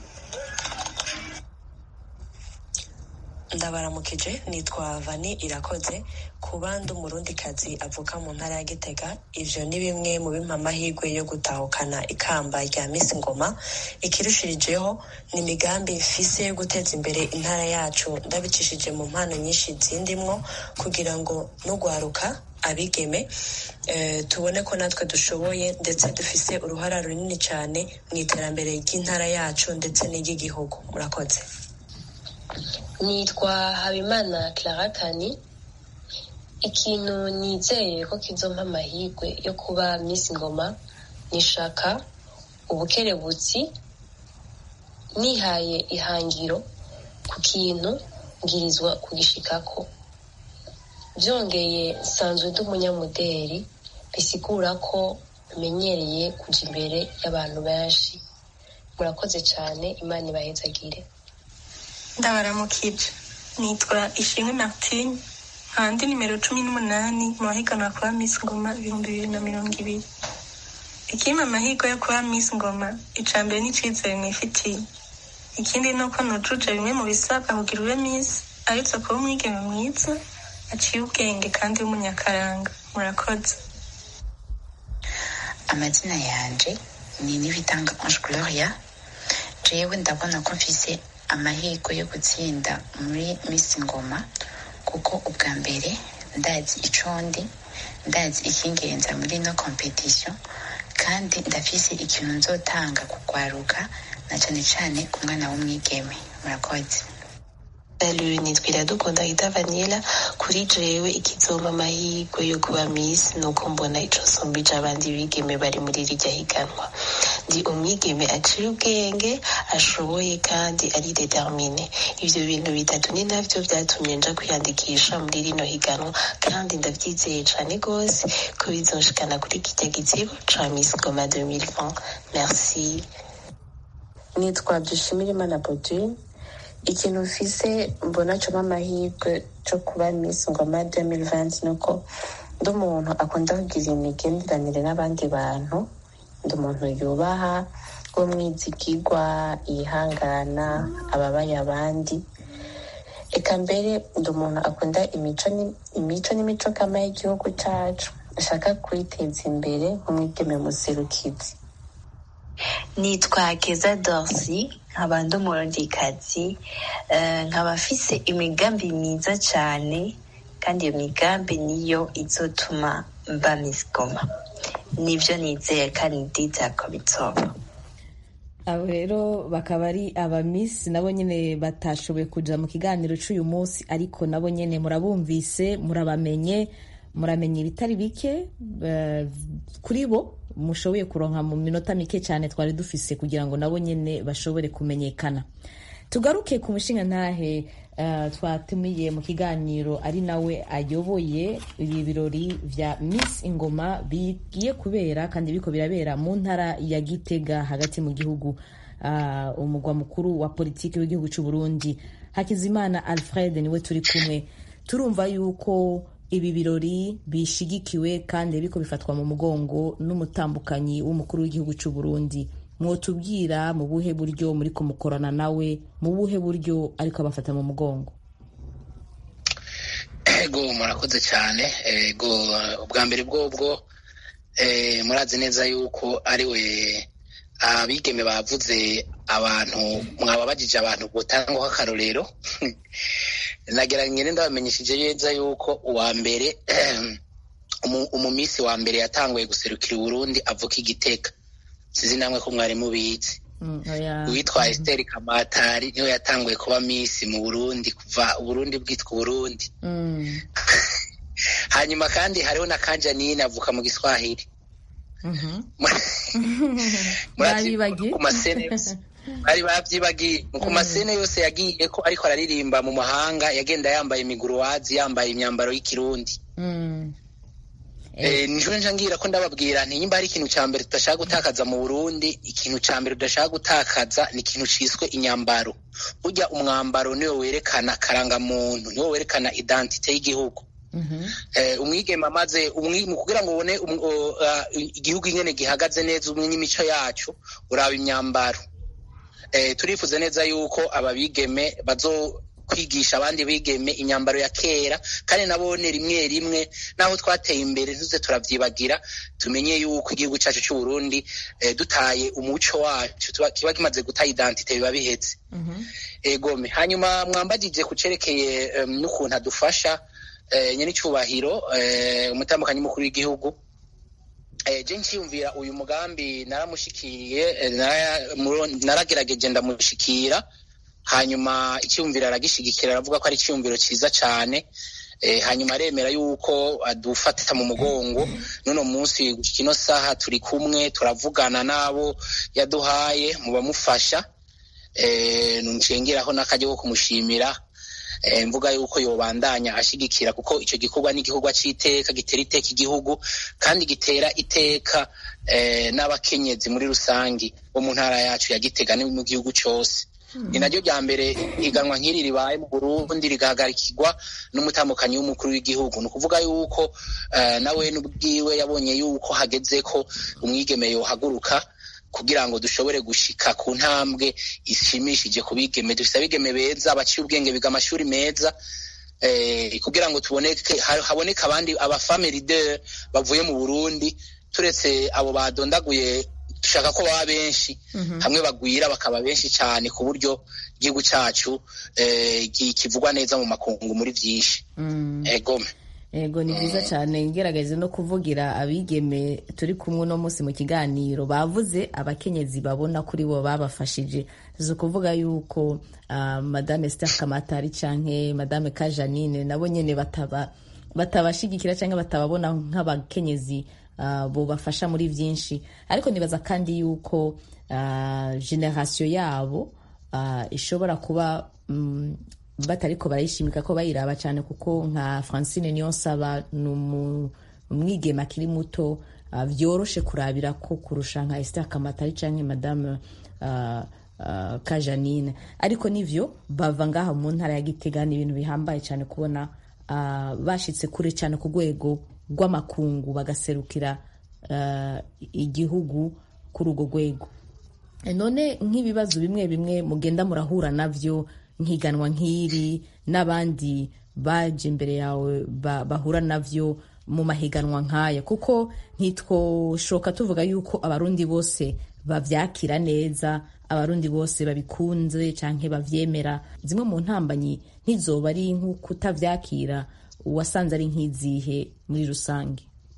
ndabaramukije nitwa vani irakoze kuba ndi umurundikazi avuka mu ntara ya gitega ivyo ni bimwe mu bimpa amahirwe yo gutahukana ikamba rya misi ngoma ikirushirijeho ni imigambi mfise yo guteza imbere intara yacu ndabicishije mu mpano nyinshi zindimwo kugira ngo n'ugwaruka abigeme eh, tubone ko natwe dushoboye ndetse dufise uruhara runini cyane mu iterambere ry'intara yacu ndetse n'iry'igihugu murakoze nitwa habimana clara kani ikintu nizeye ko kizompa amahirwe yo kuba miss ngoma nishaka ubukerebutsi nihaye ihangiro ku kintu ngirizwa kugishikako byongeye nsanzwe ndi umunyamuderi bisigura ko menyereye kuja imbere y'abantu benshi murakoze cyane imana ibahezagire ndabaramukije nitwa ishimwe martine nkandi nimero cumi n'umunani mu bahiganwa kuba miss ngoma ibihumbi bibiri na mirongo ibiri ikimpa amahirwe yo kuba miss ngoma ica mbere n'icizere mwifitiye ikindi ni uko nujuje bimwe mu bisabwa kugira ube miss aretse kuba umwigeme mwiza aciye ubwenge kandi w'umunyakaranga murakoze amazina yanje ni nibitanga ange gloria jewe ndabona ko mfise amahirwe yo gutsinda muri miss ngoma kuko ubwa mbere ndazi ico ndi ndazi ikingenza muri no competition kandi ndafise ikintu nzotanga kugwaruka na cane cane ku mwana w'umwigeme murakoze Salut, nitwa Iradukunda Ida Vanilla kuri jewe ikizoma amahirwe yo kuba Miss nuko mbona ico nsumbije abandi bigeme bari muri rirya higanwa ndi umwigeme aciye ubwenge ashoboye kandi ari determine ivyo bintu bitatu ni navyo vyatumye nja kwiyandikisha muri rino higanwa kandi ndavyizeye cane gose ko bizonshikana kuri kirya gitsibo ca Miss Goma 2020 merci nitwa Dushimirimana Bodine ikintu mfise mbona coma amahirwe co kuba Miss Ngoma 2020 nuko ndi umuntu akunda kugira imigenderanire n'abandi bantu ndi umuntu yubaha w'umwizigirwa yihangana ababaye abandi eka mbere ndi umuntu akunda imico ni- imico n'imico kama y'igihugu cacu ashaka kwiteza imbere nk'umwigeme muserukizi nitwa keza dorsi nkaba ndi umurundikazi eh, nkaba mfise imigambi myiza cyane kandi iyo migambi niyo izotuma mba Miss Goma nivyo nizeye kandi ndizera ko bizoba abo rero bakaba ari abamisi nabo nyine batashoboye kuja mu kiganiro c'uyu munsi ariko nabo nyine murabumvise murabamenye muramenye ibitari bike eh, kuri bo mushoboye kuronka mu minota mike cyane twari dufise kugira ngo nabo nyine bashobore kumenyekana tugaruke ku mushinga ntahe eh, twatumiye mu kiganiro ari nawe ayoboye ibi birori vya Miss Ingoma bigiye kubera kandi biriko birabera mu ntara ya Gitega hagati mu gihugu ah, umugwa mukuru wa politiki w'igihugu c'u Burundi Hakizimana Alfred niwe turi kumwe turumva yuko ibi birori bishigikiwe kandi biriko bifatwa mu mugongo n'umutambukanyi w'umukuru w'igihugu c'u Burundi mwotubwira mu buhe buryo muri kumukorana nawe mu buhe buryo ariko abafata mu mugongo ego murakoze cyane ego ubwa mbere bwobwo eh, murazi neza yuko ari we abigeme bavuze abantu mwababajije abantu butangwaho akarorero nagira ngene ndabamenyesheje neza yuko uwa mbere umu- umumisi wa mbere yatanguye guserukira uburundi avuka igiteka sizi namwe ko mwari mubizi Mm, oya. uwitwa Esther Kamatari niwe yatanguye kuba misi mu Burundi kuva Uburundi bwitwa Uburundi Mm, hanyuma kandi hariho na Kanjanine avuka mu Giswahili mhm. murazi Babibagiye? ku masene yose bari babyibagiye ku masene yose yagiye ko ariko araririmba mu mahanga yagenda yambaye imiguruwazi yambaye imyambaro y'ikirundi Mm. Eh, niho nja ngira ko ndababwira nti nyimba hari ikintu ca mbere tudashaka gutakaza mu Burundi ikintu ca mbere tudashaka gutakaza ni ikintu ciswe inyambaro burya umwambaro niwo werekana karangamuntu niwo werekana identite y'igihugu eh, umwigeme amaze umwi- mu kugira ngo ubone um- o- ah, igihugu ingene gihagaze neza umwe n'imico yacu uraba imyambaro eh, turifuza neza yuko aba bigeme bazo kwigisha abandi bigeme imyambaro ya kera kandi nabone rimwe rimwe naho twateye imbere ntuze turavyibagira tumenye yuko igihugu cacu c'u Burundi eh, dutaye umuco wacu tuba- kiba kimaze guta identite biba biheze egome hanyuma mwambagije ku cerekeye em, n'ukuntu adufasha eh, nyene icubahiro eh, umutambukanyi mukuru w'igihugu eh, je nciyumvira uyu mugambi naramushikiriye eh, nara- muro- naragerageje ndamushikira hanyuma icyumviro aragishigikira aravuga ko ari icyumviro cyiza cyane eh, hanyuma aremera yuko adufata mu mugongo n'uno munsi gushika ino saha turi kumwe turavugana n'abo yaduhaye mu bamufasha eh, nshengeraho n'akajya ko kumushimira eh, mvuga yuko yobandanya ashigikira kuko icyo gikorwa ni igikorwa c'iteka gitera iteka igihugu kandi gitera iteka eh, n'abakenyezi muri rusangi bo mu ntara yacu ya Gitega no mu gihugu cose ni naryo rya mbere iganwa nk'iri ribaye mu Burundi rigahagarikirwa n'umutambukanyi w'umukuru w'igihugu ni ukuvuga yuko eh, nawe n'ubwiwe yabonye yuko hageze ko umwigeme yohaguruka kugira ngo dushobore gushika ku ntambwe ishimishije ku bigeme dufite abigeme beza baciye ubwenge biga amashuri meza eh, kugira ngo tuboneke ha- haboneke abandi aba family leader bavuye mu Burundi turetse abo badondaguye dushaka ko baba benshi hamwe bagwira bakaba benshi cyane ku buryo igihugu cyacu eh, ki- kivugwa neza mu makungu muri byinshi egome yego ni byiza cyane ngerageze no kuvugira abigeme turi kumwe uno munsi mu kiganiro bavuze abakenyezi babona kuri bo babafashije si ukuvuga yuko uh, madame Esther Kamatari canke madame Kajanine nabo nyene bataba batabashigikira cyangwa batababona nk'abakenyezi uh, bobafasha muri byinshi ariko nibaza kandi yuko uh, generasiyo yabo uh, ishobora kuba um, batariko barayishimika ko bayiraba cyane kuko nka francine niyonsaba ni umwigema akiri muto uh, vyoroshe kurabira ko kurusha nka esther kamatari canke madame uh, uh, kajanine ariko nivyo bava ngaha mu ntara ya gitega ni ibintu bihambaye cyane kubona uh, bashitse kure cyane ku rwego rw'amakungu bagaserukira uh, igihugu kuri urwo rwego none nk'ibibazo bimwe bimwe mugenda murahura navyo nk'iganwa nk'iri n'abandi baje imbere yawe bahura navyo mu mahiganwa nk'aya kuko ntitwoshoka tuvuga yuko abarundi bose bavyakira neza abarundi bose babikunze canke bavyemera zimwe mu ntambanyi ntizoba ari nk'ukutavyakira uwasanze ari nk'izihe muri rusange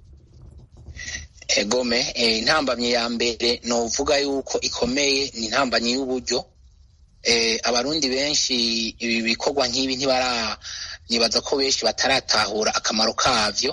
egome intambamyi ya mbere novuga yuko ikomeye ni intambamyi y'uburyo abarundi benshi ibi bikorwa nk'ibi ntibara nibaza ko benshi bataratahura akamaro kavyo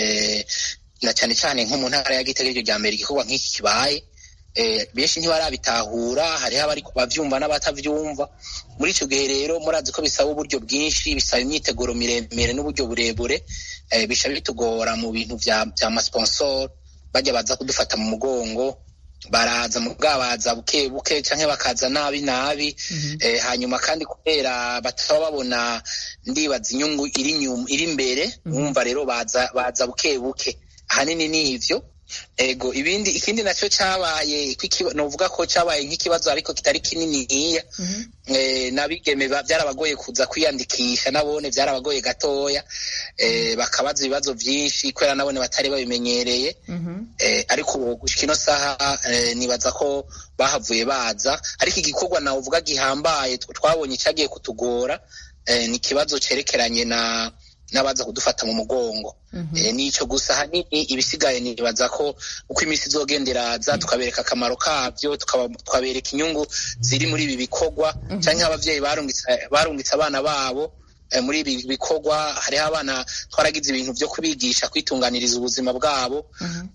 na cyane cyane nko mu ntara ya Gitega iryo rya mbere igikorwa nk'iki kibaye benshi ntibarabitahura hariho abari bavyumva n'abatavyumva muri ico gihe rero murazi ko bisaba uburyo bwinshi bisaba imyiteguro miremire n'uburyo burebure bisha bitugora mu bintu vya masponsor bajya baza kudufata mu mugongo baraza mu bwabaza buke buke canke bakaza nabi nabi hanyuma kandi kubera bataba babona ndibaza inyungu iri imbere wumva rero baza baza buke buke ahanini ni ivyo ego ibindi ikindi nacyo cyabaye novuga ko cyabaye nk'ikibazo ariko kitari kininiya n'abigeme byarabagoye kuza kwiyandikisha nabone byarabagoye gatoya bakabaza ibibazo byinshi kubera nabone batari babimenyereye ariko ubu gushika ino saha nibaza ko bahavuye baza ariko igikorwa nawe uvuga gihambaye twabonye cyagiye kutugora ni ikibazo cyerekeranye na n'abaza kudufata mu mugongo nico gusa hanini ibisigaye nibaza ko uko iminsi izogenda iraza tukabereka akamaro kabyo tukabereka inyungu ziri muri ibi bikorwa cyangwa ababyeyi barungitse abana babo muri ibi bikorwa hariho abana twaragize ibintu byo kubigisha kwitunganiriza ubuzima bwabo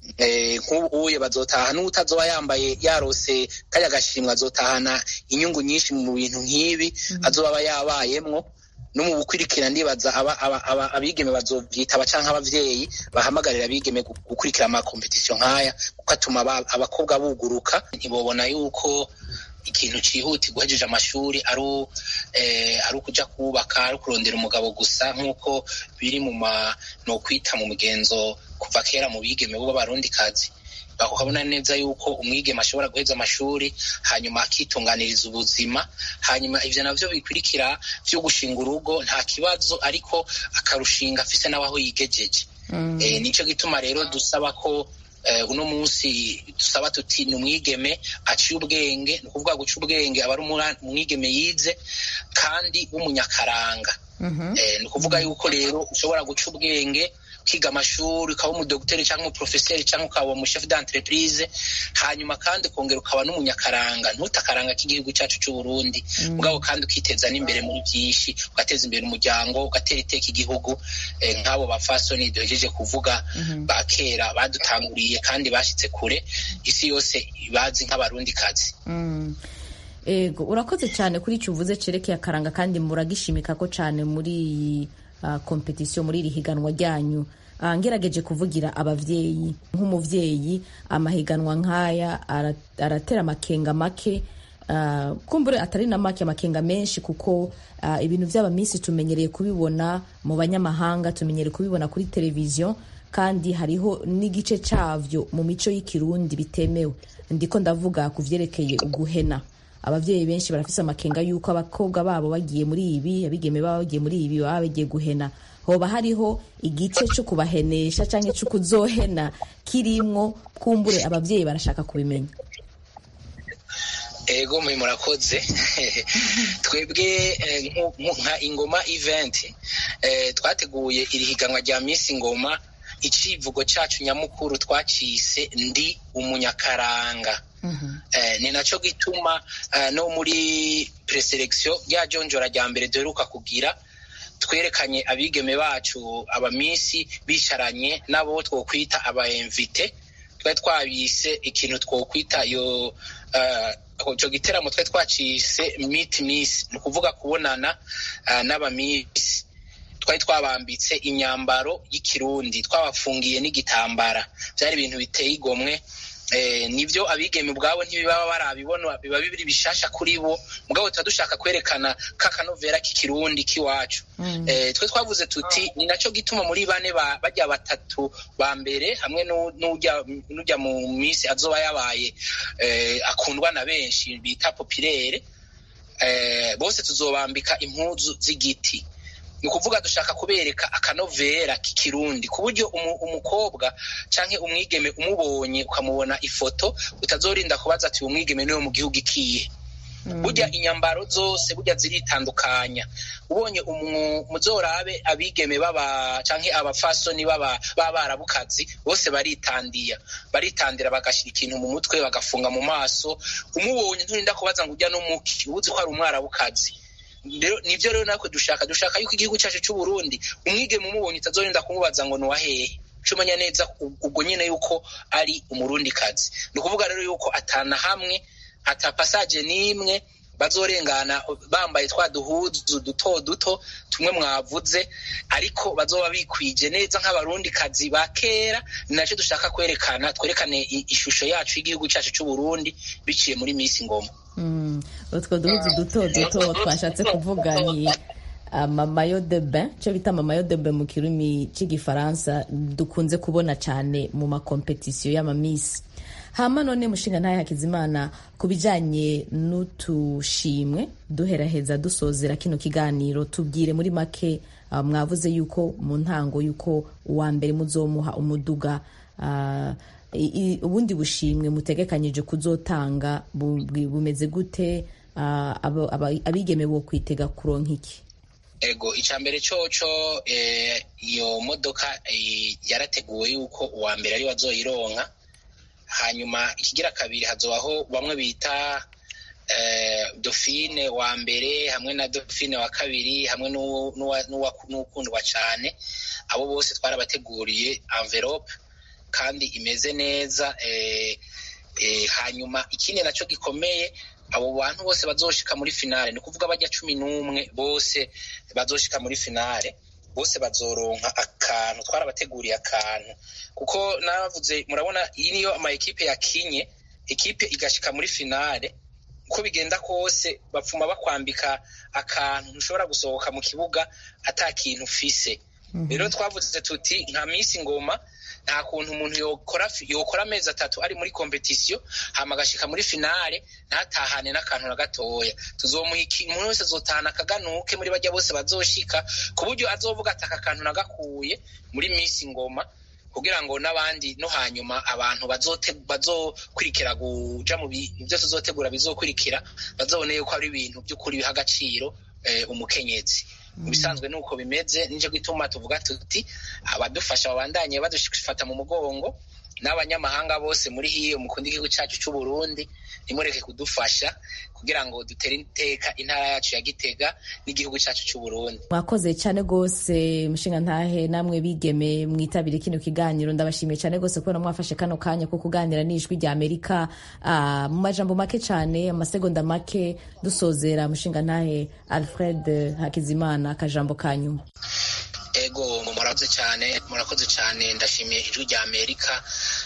nk'ubuye bazotaha n'utazoba yambaye yarose kajya gashimwe azotahana inyungu nyinshi mu bintu nk'ibi azoba aba yabayemwo no mu gukurikira ndibaza abigeme bazovyitaba canke abavyeyi bahamagarira abigeme gukurikira amakompetisiyo nk'aya kuko atuma abakobwa buguruka ntibobona yuko ikintu cihutirwa uhejeje amashuri ari ari ukuja kubaka ari kurondera umugabo gusa nk'uko biri mu ma nokwita mu migenzo kuva kera mu bigeme b'abarundikazi bakabona neza yuko umwigeme ashobora guheza amashuri hanyuma akitunganiriza ubuzima hanyuma ivyo navyo bikurikira vyo gushinga urugo nta kibazo ariko akarushinga afise n'abaho yigejeje nico gituma rero dusaba ko uno munsi dusaba tuti ni umwigeme aciye ubwenge ni ukuvuga guca ubwenge aba ari umwigeme yize kandi w'umunyakaranga ni ukuvuga yuko rero ushobora guca ubwenge ukiga amashuri ukaba umudogiteri cyangwa umuprofeseri cyangwa ukaba umushefu d'entreprise hanyuma kandi ukongera ukaba n'umunyakaranga ntutakaranga k'igihugu cyacu cy'u Burundi mugabo kandi ukiteza n'imbere muri byinshi ugateza imbere umuryango ugatera iteka igihugu nk'abo bafasoni duhejeje kuvuga ba kera badutanguriye kandi bashyitse kure isi yose bazi nk'abarundi kazi ego urakoze cyane kuri icyo uvuze cerekeye akaranga kandi muragishimika ko cyane muri iyi kompetisiyo muri iri higanwa ryanyu ngerageje kuvugira ababyeyi nk'umubyeyi amahiganwa nk'aya aratera amakenga make kumbure atari na make amakenga menshi kuko ibintu by'aba minsi tumenyereye kubibona mu banyamahanga tumenyereye kubibona kuri televiziyo kandi hariho n'igice cyabyo mu mico y'ikirundi bitemewe ndiko ndavuga ku byerekeye guhena ababyeyi benshi barafise amakenga y'uko abakobwa babo bagiye muri ibi abigeme babo bagiye muri ibi baba bagiye guhena hoba hariho igice cyo kubahenesha cyangwa cyo kuzohena kirimwo kumbure ababyeyi barashaka kubimenya ego mwe murakoze twebwe nka ingoma event twateguye iri higanwa rya minsi ngoma icivugo cyacu nyamukuru twacise ndi umunyakaranga ni nacyo gituma no muri preselekisiyo rya jonjora rya mbere duheruka kugira twerekanye abigeme bacu abamisi bisharanye n'abo twokwita abaemvite twari twabise ikintu twokwita yo icyo giteramo twari twacise miti misi ni ukuvuga kubonana n'abamisi twari twabambitse imyambaro y'ikirundi twabafungiye n'igitambara byari ibintu biteye igomwe nibyo abigeme ubwabo ntibibaba barabibona biba bibiri bishasha kuri bo mugabo tuba dushaka kwerekana kakanovera k'ikirundi k'iwacu twe twavuze tuti ni nacyo gituma muri bane bajya batatu ba mbere hamwe n'ujya mu minsi azoba yabaye akundwa na benshi bita popirere bose tuzobambika impuzu z'igiti ni ukuvuga dushaka kubereka akanovera k'ikirundi ku buryo umukobwa cyangwa umwigeme umubonye ukamubona ifoto utazorinda kubaza ati uwo mwigeme niwe mu gihugu ikiye burya inyambaro zose burya ziritandukanya ubonye muzorabe abigeme baba cyangwa abafasoni b'abarabukazi bose baritandiya baritandira bagashyira ikintu mu mutwe bagafunga mu maso umubonye nturinda kubaza ngo ujya n'umuki ubuzi ko ari umwarabukazi nibyo rero natwe dushaka dushaka yuko igihugu cyacu cy'u Burundi umwigeme umubonye utazorinda kumubaza ngo ni uwahehe cumenya neza ubwo nyine yuko ari umurundikazi ni ukuvuga rero yuko atana hamwe ata pasaje n'imwe bazorengana bambaye twa duhuzu duto duto tumwe mwavuze ariko bazoba bikwije neza nk'abarundikazi ba kera ni nacyo dushaka kwerekana twerekane ishusho yacu y'igihugu cyacu cy'u Burundi biciye muri misi ngoma utwo duhuzu duto duto twashatse kuvuga ni amamayo de bain cyo bita amamayo de bain mu kirimi cy'igifaransa dukunze kubona cyane mu makompetisiyo y'amamisi hama none mushinga ntayo hakizimana ku bijyanye n'utushimwe duheraheza dusozera kino kiganiro tubwire muri make mwavuze yuko mu ntango yuko uwa mbere muzomuha umuduga ubundi bushimwe mutegekanyije kuzotanga bumeze gute abigeme bo kwitega kuronka iki ego icya mbere cyoco iyo modoka yarateguwe yuko uwa mbere ari wazoyironka hanyuma ikigira kabiri hazobaho bamwe bita dofine wa mbere hamwe na dofine wa kabiri hamwe n'uwukundwa cyane abo bose twarabateguriye envelope kandi imeze neza hanyuma ikindi nacyo gikomeye abo bantu bose bazoshika muri finale ni ukuvuga bajya cumi n'umwe bose bazoshika muri finale bose bazoronka akantu twarabateguriye akantu kuko navuze murabona iyi niyo ama ekipe yakinye ekipe igashika muri finale uko bigenda kose bapfuma bakwambika akantu ntushobora gusohoka mu kibuga ata kintu ufise rero twavuze tuti nka minsi ngoma nta kuntu umuntu yokora yokora amezi atatu ari muri kompetisiyo hama agashika muri finale ntatahane n'akantu na gatoya tuzomuha umuntu wese azotahana akaganuke muri bajya bose bazoshika ku buryo azovuga ati aka kantu nagakuye muri minsi ngoma kugira ngo n'abandi no hanyuma abantu bazokurikira guja mu byo tuzotegura bizokurikira bazobone yuko ari ibintu by'ukuri biha agaciro umukenyezi mu bisanzwe nuko bimeze nicyo gituma tuvuga tuti abadufasha babandanye badufata mu mugongo n'abanyamahanga bose muri hiyo mukunda igihugu cyacu cy'u Burundi nimureke kudufasha kugira ngo dutere iteka intara yacu ya Gitega n'igihugu cyacu cy'u Burundi mwakoze cyane rwose mushinga ntahe namwe bigeme mwitabire kino kiganiro ndabashimiye cyane rwose kubera mwafashe kano kanya ko kuganira n'ijwi rya Amerika mu majambo make cyane amasegonda make dusozera mushinga ntahe Alfred Hakizimana akajambo kanyuma ego murakoze cyane murakoze cyane ndashimiye ijwi rya amerika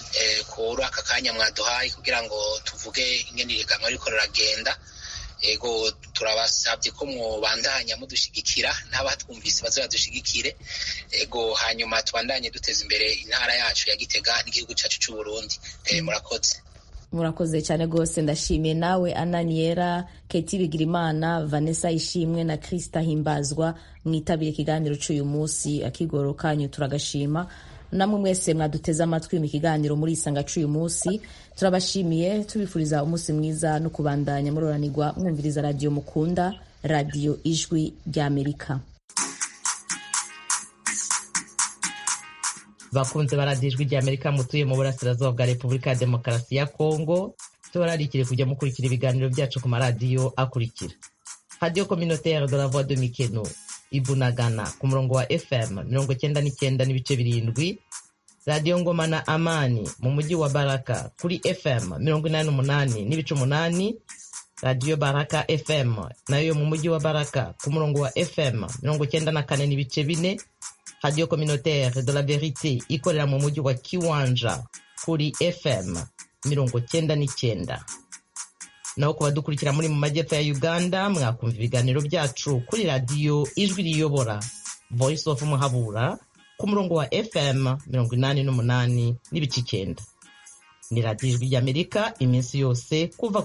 kuri aka kanya mwaduhaye kugira ngo tuvuge ingene iriganwa riko riragenda ego turabasabye ko mwobandanya mudushyigikira n'abatwumvise baze badushigikire ego hanyuma tubandanye duteza imbere intara yacu ya gitega n'igihugu cyacu cy'u burundi murakoze murakoze cyane rwose ndashimiye nawe ananiyera keti bigirimana vanessa ishimwe na krista himbazwa mwitabire ikiganiro cy'uyu munsi akigoro kanyu turagashima namwe mwese mwaduteze amatwi mu kiganiro muri isanga cy'uyu munsi turabashimiye tubifuriza umunsi mwiza no kubandanya muroranirwa mwumviriza radiyo mukunda radiyo ijwi ry'amerika bakunze baradijwe rya amerika mutuye mu burasirazuba bwa repubulika ya demokarasi ya kongo tubararikire kujya mukurikira ibiganiro byacu ku maradiyo akurikira radiyo communautaire de la voix de mikeno ibunagana ku murongo wa fm mirongo cyenda n'icyenda n'ibice birindwi radiyo ngoma na amani mu mujyi wa baraka kuri fm mirongo inani n'umunani n'ibice umunani radiyo baraka fm nayo mu mujyi wa baraka ku murongo wa fm mirongo cyenda na kane n'ibice bine radiyo communautaire de la verite ikorera mu mujyi wa kiwanja kuri fm mirongo cyenda n'icyenda naho ku badukurikira muri mu majyepfo ya uganda mwakumva ibiganiro byacu kuri radiyo ijwi riyobora voice of muhabura ku murongo wa fm mirongo inani n'umunani n'ibice icyenda ni radiyo ijwi ry'amerika iminsi yose kuva